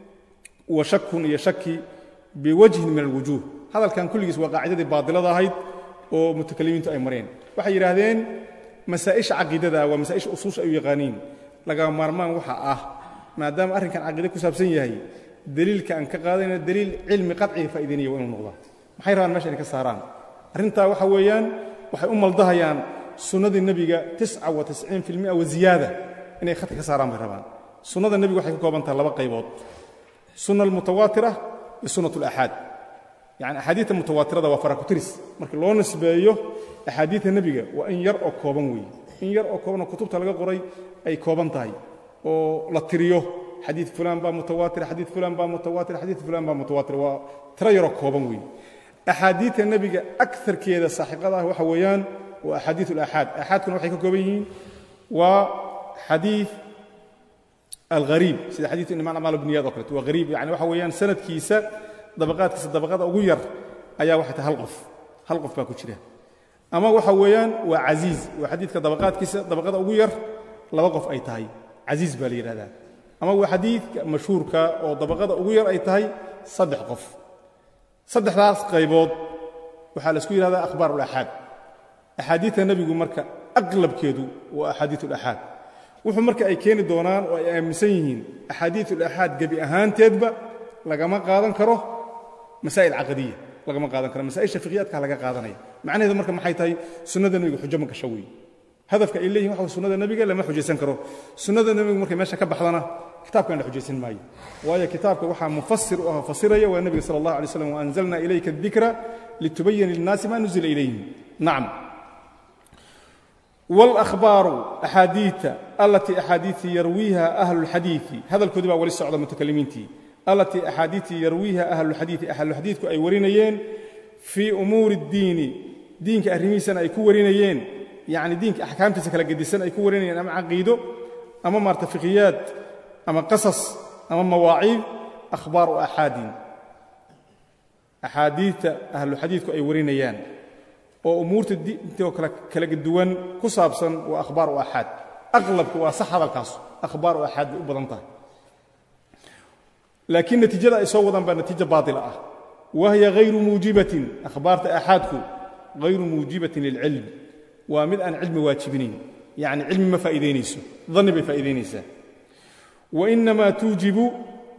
wa shakun iyo shaki biwajhin min alwujuuh hadalkan kulligiis waa qaacidadii baadilada ahayd oo mutakalimiintu ay mareen waxay yidhaahdeen masaa'isha caqiidada waa masaa'isha usuusha ay u yaqaaniin laga maarmaan waxa ah maadaama arrinkan caqiide ku saabsan yahay deliilka aan ka qaadayna deliil cilmi qaciga faa'idaynaya waa inuu noqdaa maxay rabaan mesha inay ka saaraan arrintaa waxa weeyaan waxay u maldahayaan sunnadii nebiga tisca wa tisciin fi lmia wa ziyaada inay khadka ka saaraan bay rabaan sunnada nebiga waxay ka kooban tahay laba qaybood sunna almutawaatira iyo sunnat alaxaad yani axaadiidta mutawaatirada waa farakutiris marka loo nisbeeyo axaadiidta nebiga waa in yar oo kooban weeye in yar oo koobanoo kutubta laga qoray ay kooban tahay oo la tiriyo xadiid fulaan baa mutawaatir xadiid fulaan baa mutawaatir xadiid fulaan baa mutawaatir waa tiro yaroo kooban weeye axaadiidta nebiga akarkeeda saaxiqada ah waxa weeyaan waa axaadiid alaxaad axaadkuna waxay ka kooban yihiin waa xadiid alghariib sida xadiid imaan amaal bniyaad oo kaleeto waa hariib yani waxa weeyaan sanadkiisa dabaqaadkiisa dabaqada ugu yar ayaa waxay tahay hal qof hal qof baa ku jira ama waxa weeyaan waa casiiz waa xadiidka dabaqaadkiisa dabaqada ugu yar laba qof ay tahay casiiz baa la yidhahdaa ama waa xadiidka mashhuurka oo dabaqada ugu yar ay tahay saddex qof saddexdaas qaybood waxaa la isku yidhahdaa akhbaar ulaxaad axaadiidta nebigu marka aqlabkeedu waa axaadiid ulaxaad wuxuu marka ay keeni doonaan oo ay aaminsan yihiin axaadiid ulaxaad gebi ahaanteedba lagama qaadan karo masaa'il caqadiya lagama qaadan karo masaa'isha fiqiyaadka laga qaadanaya macnaheedu marka maxay tahay sunnada nebiga xujo ma gasho weeye hadafka ay leeyihin waxa sunnada nebiga lama xujaysan karo sunnada nebigu markay meesha ka baxdana kitaabkan la xujaysan maayo waayo kitaabka waxaa mufasir u ah fasiraya waa nebiga sala allah alay slam waanzalna ilayka adikra litubayina lilnaasi ma nuzila ilayhim nacam wاlأhbaaru axaadiita alatii axaadiitii yarwiiha ahlu اlxadiiثi hadalkoodii baa wali socda mutakalimiintii alatii axaadiitii yarwiiha ahluxadiiثi ahluxadiidku ay warinayeen fii umuuri اddiini diinka arrimihiisana ay ku warinayeen yacni diinka axkaamtiisa kala gedisan ay ku warinayeen ama caqiido ama maarta fiqiyaad ama qasas ama mawaaciid akhbaaru axaadin axaadiidta ahluxadiidku ay warinayaan oo umuurta diintoo kala duwan ku saabsan waa akhbaar u axaad aqlabku waa sax hadalkaas akhbaar u axaad bay u badan tahay laakiin natiijada ay soo wadaan baa natiijo baatila ah wahiya hayru muujibatin akhbaarta axaadku hayru muujibatin lilcilm waa mid aan cilmi waajibinayn yacni cilmi ma faa'iidaynayso danni bay faa'iidaynaysaa wainamaa tuujibu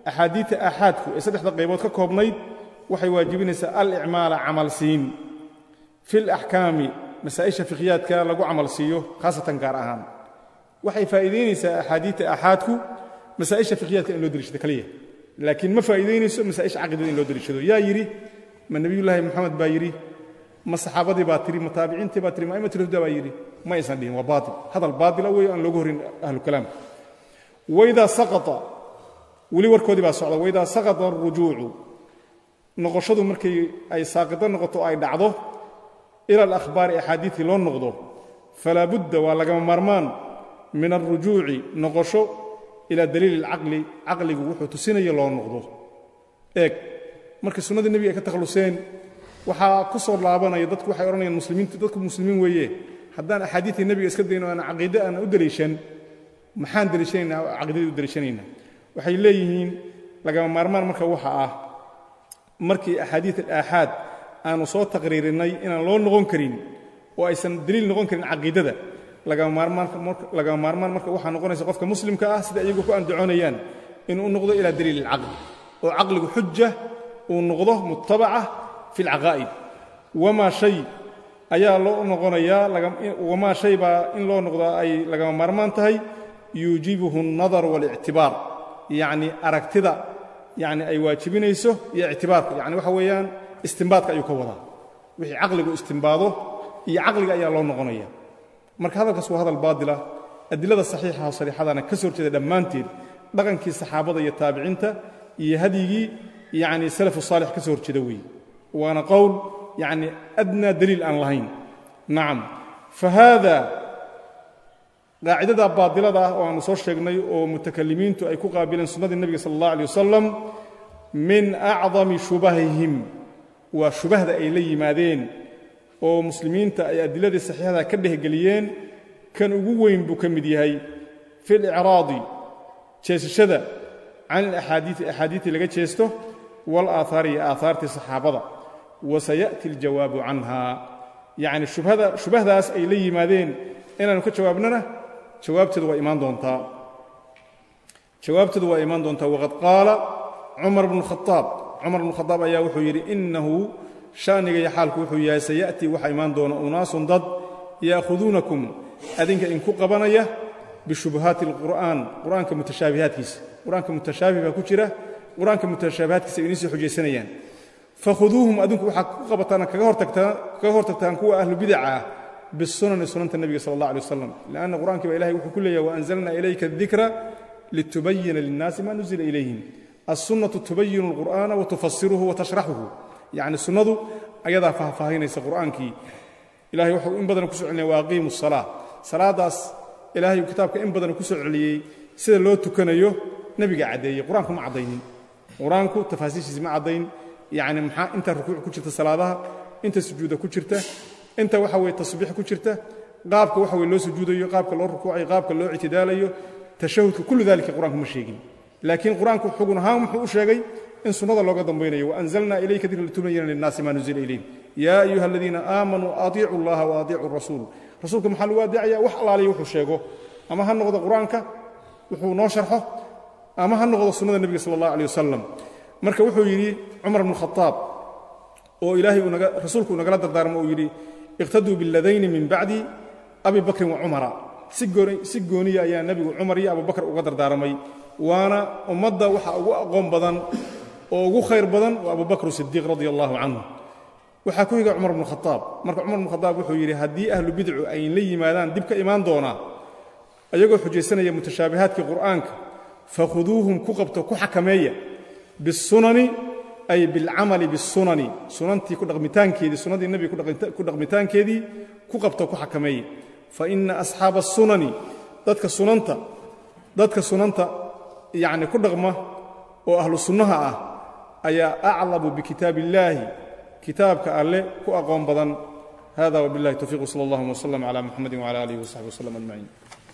axaadiidta aaxaadku ee saddexda qaybood ka koobnayd waxay waajibinaysaa alicmaala camal siin fi laxkaami masaa'isha fikhyaadka lagu camal siiyo khaasatan gaar ahaan waxay faa'iidaynaysaa axaadiidta aaxaadku masaa'isha fikhyaadka in loo deliishado kaliya laakiin ma faa'iidaynayso masaa'isha caqidada in loo deliishado yaa yidhi ma nebiyullaahi moxamed baa yidhi ma saxaabadii baa tiri ma taabiciintii baa tiri ma aimatulhuda baa yidhi ma aysan dhihin waa baatil hadal baatila weeye aan loogu horin ahlukalaamka waidaa saqata weli warkoodii baa socda waidaa saqata arujuucu noqoshadu markay ay saaqito noqoto o ay dhacdo ila alakhbaari axaadiidkii loo noqdo falaa budda waa lagama maarmaan min alrujuuci noqosho ilaa daliili alcaqli caqligu wuxuu tusinaya loo noqdo eeg markii sunnadii nebiga ay ka takhalluseen waxaa ku soo laabanaya dadku waxay odhanayaan muslimiintu dadku muslimiin weeye haddaan axaadiidtii nebiga iska dayno aan caqiide aan u deliishan maxaan deliishanaynaa oo caqiidadii u deliishanaynaa waxay leeyihiin lagama maarmaan marka waxa ah markii axaadiid alaaxaad aanu soo taqriirinnay inaan loo noqon karin oo aysan deliil noqon karin caqiidada lagama maarmaan marka waxaa noqonaysa qofka muslimka ah sida iyagu ku andacoonayaan inuu noqdo ilaa daliil alcaqli oo caqligu xuja uu noqdo mutabaca fi alcaqaa'id wamaa shay ayaa loo noqonayaa wamaa shay baa in loo noqdaa ay lagama maarmaan tahay yuujibuhu alnadar waalictibaar yacni aragtida yani ay waajibinayso iyo ictibaarka yani waxa weeyaan istimbaadka ayuu ka wadaa wixii caqligu istimbaado iyo caqliga ayaa loo noqonaya marka hadalkaas waa hadal baadila adilada saxiixa oo sariixadana ka soo horjeeda dhammaanteed dhaqankii saxaabada iyo taabiciinta iyo hadyigii yani salafu saalix ka soo horjeeda weeye waana qowl yani adnaa daliil aan lahayn nacam fa haada qaacidada baadilada ah oo aanu soo sheegnay oo mutakalimiintu ay ku qaabileen sunnadii nebiga sala allah alay wasalam min acdami shubahihim waa shubahda ay la yimaadeen oo muslimiinta ay adiladii saxiixada ka dhehgeliyeen kan ugu weyn buu ka mid yahay fi licraadi jeesashada can alaxaadiii axaadiidii laga jeesto walaaahaari iyo aahaartii saxaabada wa saya'ti aljawaabu canha yacni shubhada shubahdaas ay la yimaadeen inaannu ka jawaabnana jawaabteedu waa imaan doontaa jawaabteedu waa imaan doontaa waqad qaala cumar bnu khaaab cumar bnu khadaab ayaa wuxuu yidhi innahu sha'niga iyo xaalku wuxuu yahay saya'tii waxaa imaan doona unaasun dad ya'khuduunakum adinka inku qabanaya bishubuhaati alqur'aan qur'aanka mutashaabihaadkiisa qur'aanka mutashaabih baa ku jira qur'aanka mutashaabihaadkiisa ay iniisii xujaysanayaan fakhuduuhum adinku waxaa ku qabataan kaga hortagtaan kuwa ahlu bidaca ah bisunani sunanta nebiga sala allah alay wasalam lianna qur'ankii baa ilahay wuxuu ku leeyahay waanzalna ilayka adikra litubayina linnaasi ma nuzila ilayhim alsunnatu tubayinu alqur'aana watufasiruhu watashraxuhu yacni sunnadu ayadaa faahfaahinaysa qur'aankii ilahay wuxuu in badan ku soo celinaya waaqiimu salaa salaadaas ilahay kitaabka in badan ku soo celiyey sida loo tukanayo nebiga caddeeyey qur-aanku ma caddaynin qur-aanku tafaasiishiisi ma caddayn yacni maxaa inta rukuuc ku jirta salaadaha inta sujuuda ku jirta inta waxa weye tasbiix ku jirta qaabka waxa weye loo sujuudayo qaabka loo rukuucayo qaabka loo ictidaalayo tashahudka kullu dalika qur-aanku ma sheegin laakiin qur-aanku xugun ahaan wuxuu u sheegay in sunnada looga dambaynayo waanzalna ilayka dikra litubayina linnaasi ma nuzila ilayhim yaa ayuha aladiina aamanuu atiicu allaha wa atiicu rasuul rasuulka maxaa lagu adeecaya wax allaaliya wuxuu sheego ama ha noqdo qur-aanka wuxuu noo sharxo ama ha noqdo sunnada nebiga sala allah aleh wasalam marka wuxuu yidhi cumar bnu khaaab oo ilaahay rasuulku uu nagala dardaarmo uu yidhi iqtaduu biladayni min bacdi abi bakrin wa cumara si gooniya ayaa nebigu cumar iyo abubakar uga dardaarmay waana ummadda waxa ugu aqoon badan oo ugu khayr badan waa abubakr sidiiq radia allahu canhu waxaa ku higa cumar bnu khaaab marka cumar bnu khaaab wuxuu yidhi haddii ahlu bidcu ay la yimaadaan dib ka imaan doonaa ayagoo xujaysanaya mutashaabihaadkii qur'aanka fakhuduuhum ku qabto ku xakameeya bisunani ay bilcamali bisunani sunantii ku dhaqmitaankeedii sunnadii nebiga ku dhaqmitaankeedii ku qabto ku xakameeya fa ina asxaaba asunani dadka sunanta dadka sunanta yacni ku dhaqma oo ahlu sunnaha ah ayaa aclamu bikitaab illaahi kitaabka alle ku aqoon badan hada wbillahi towfiiq wsala allahuma wslam cala muxamadi wcala alihi wasaxbi wslam ajmaciin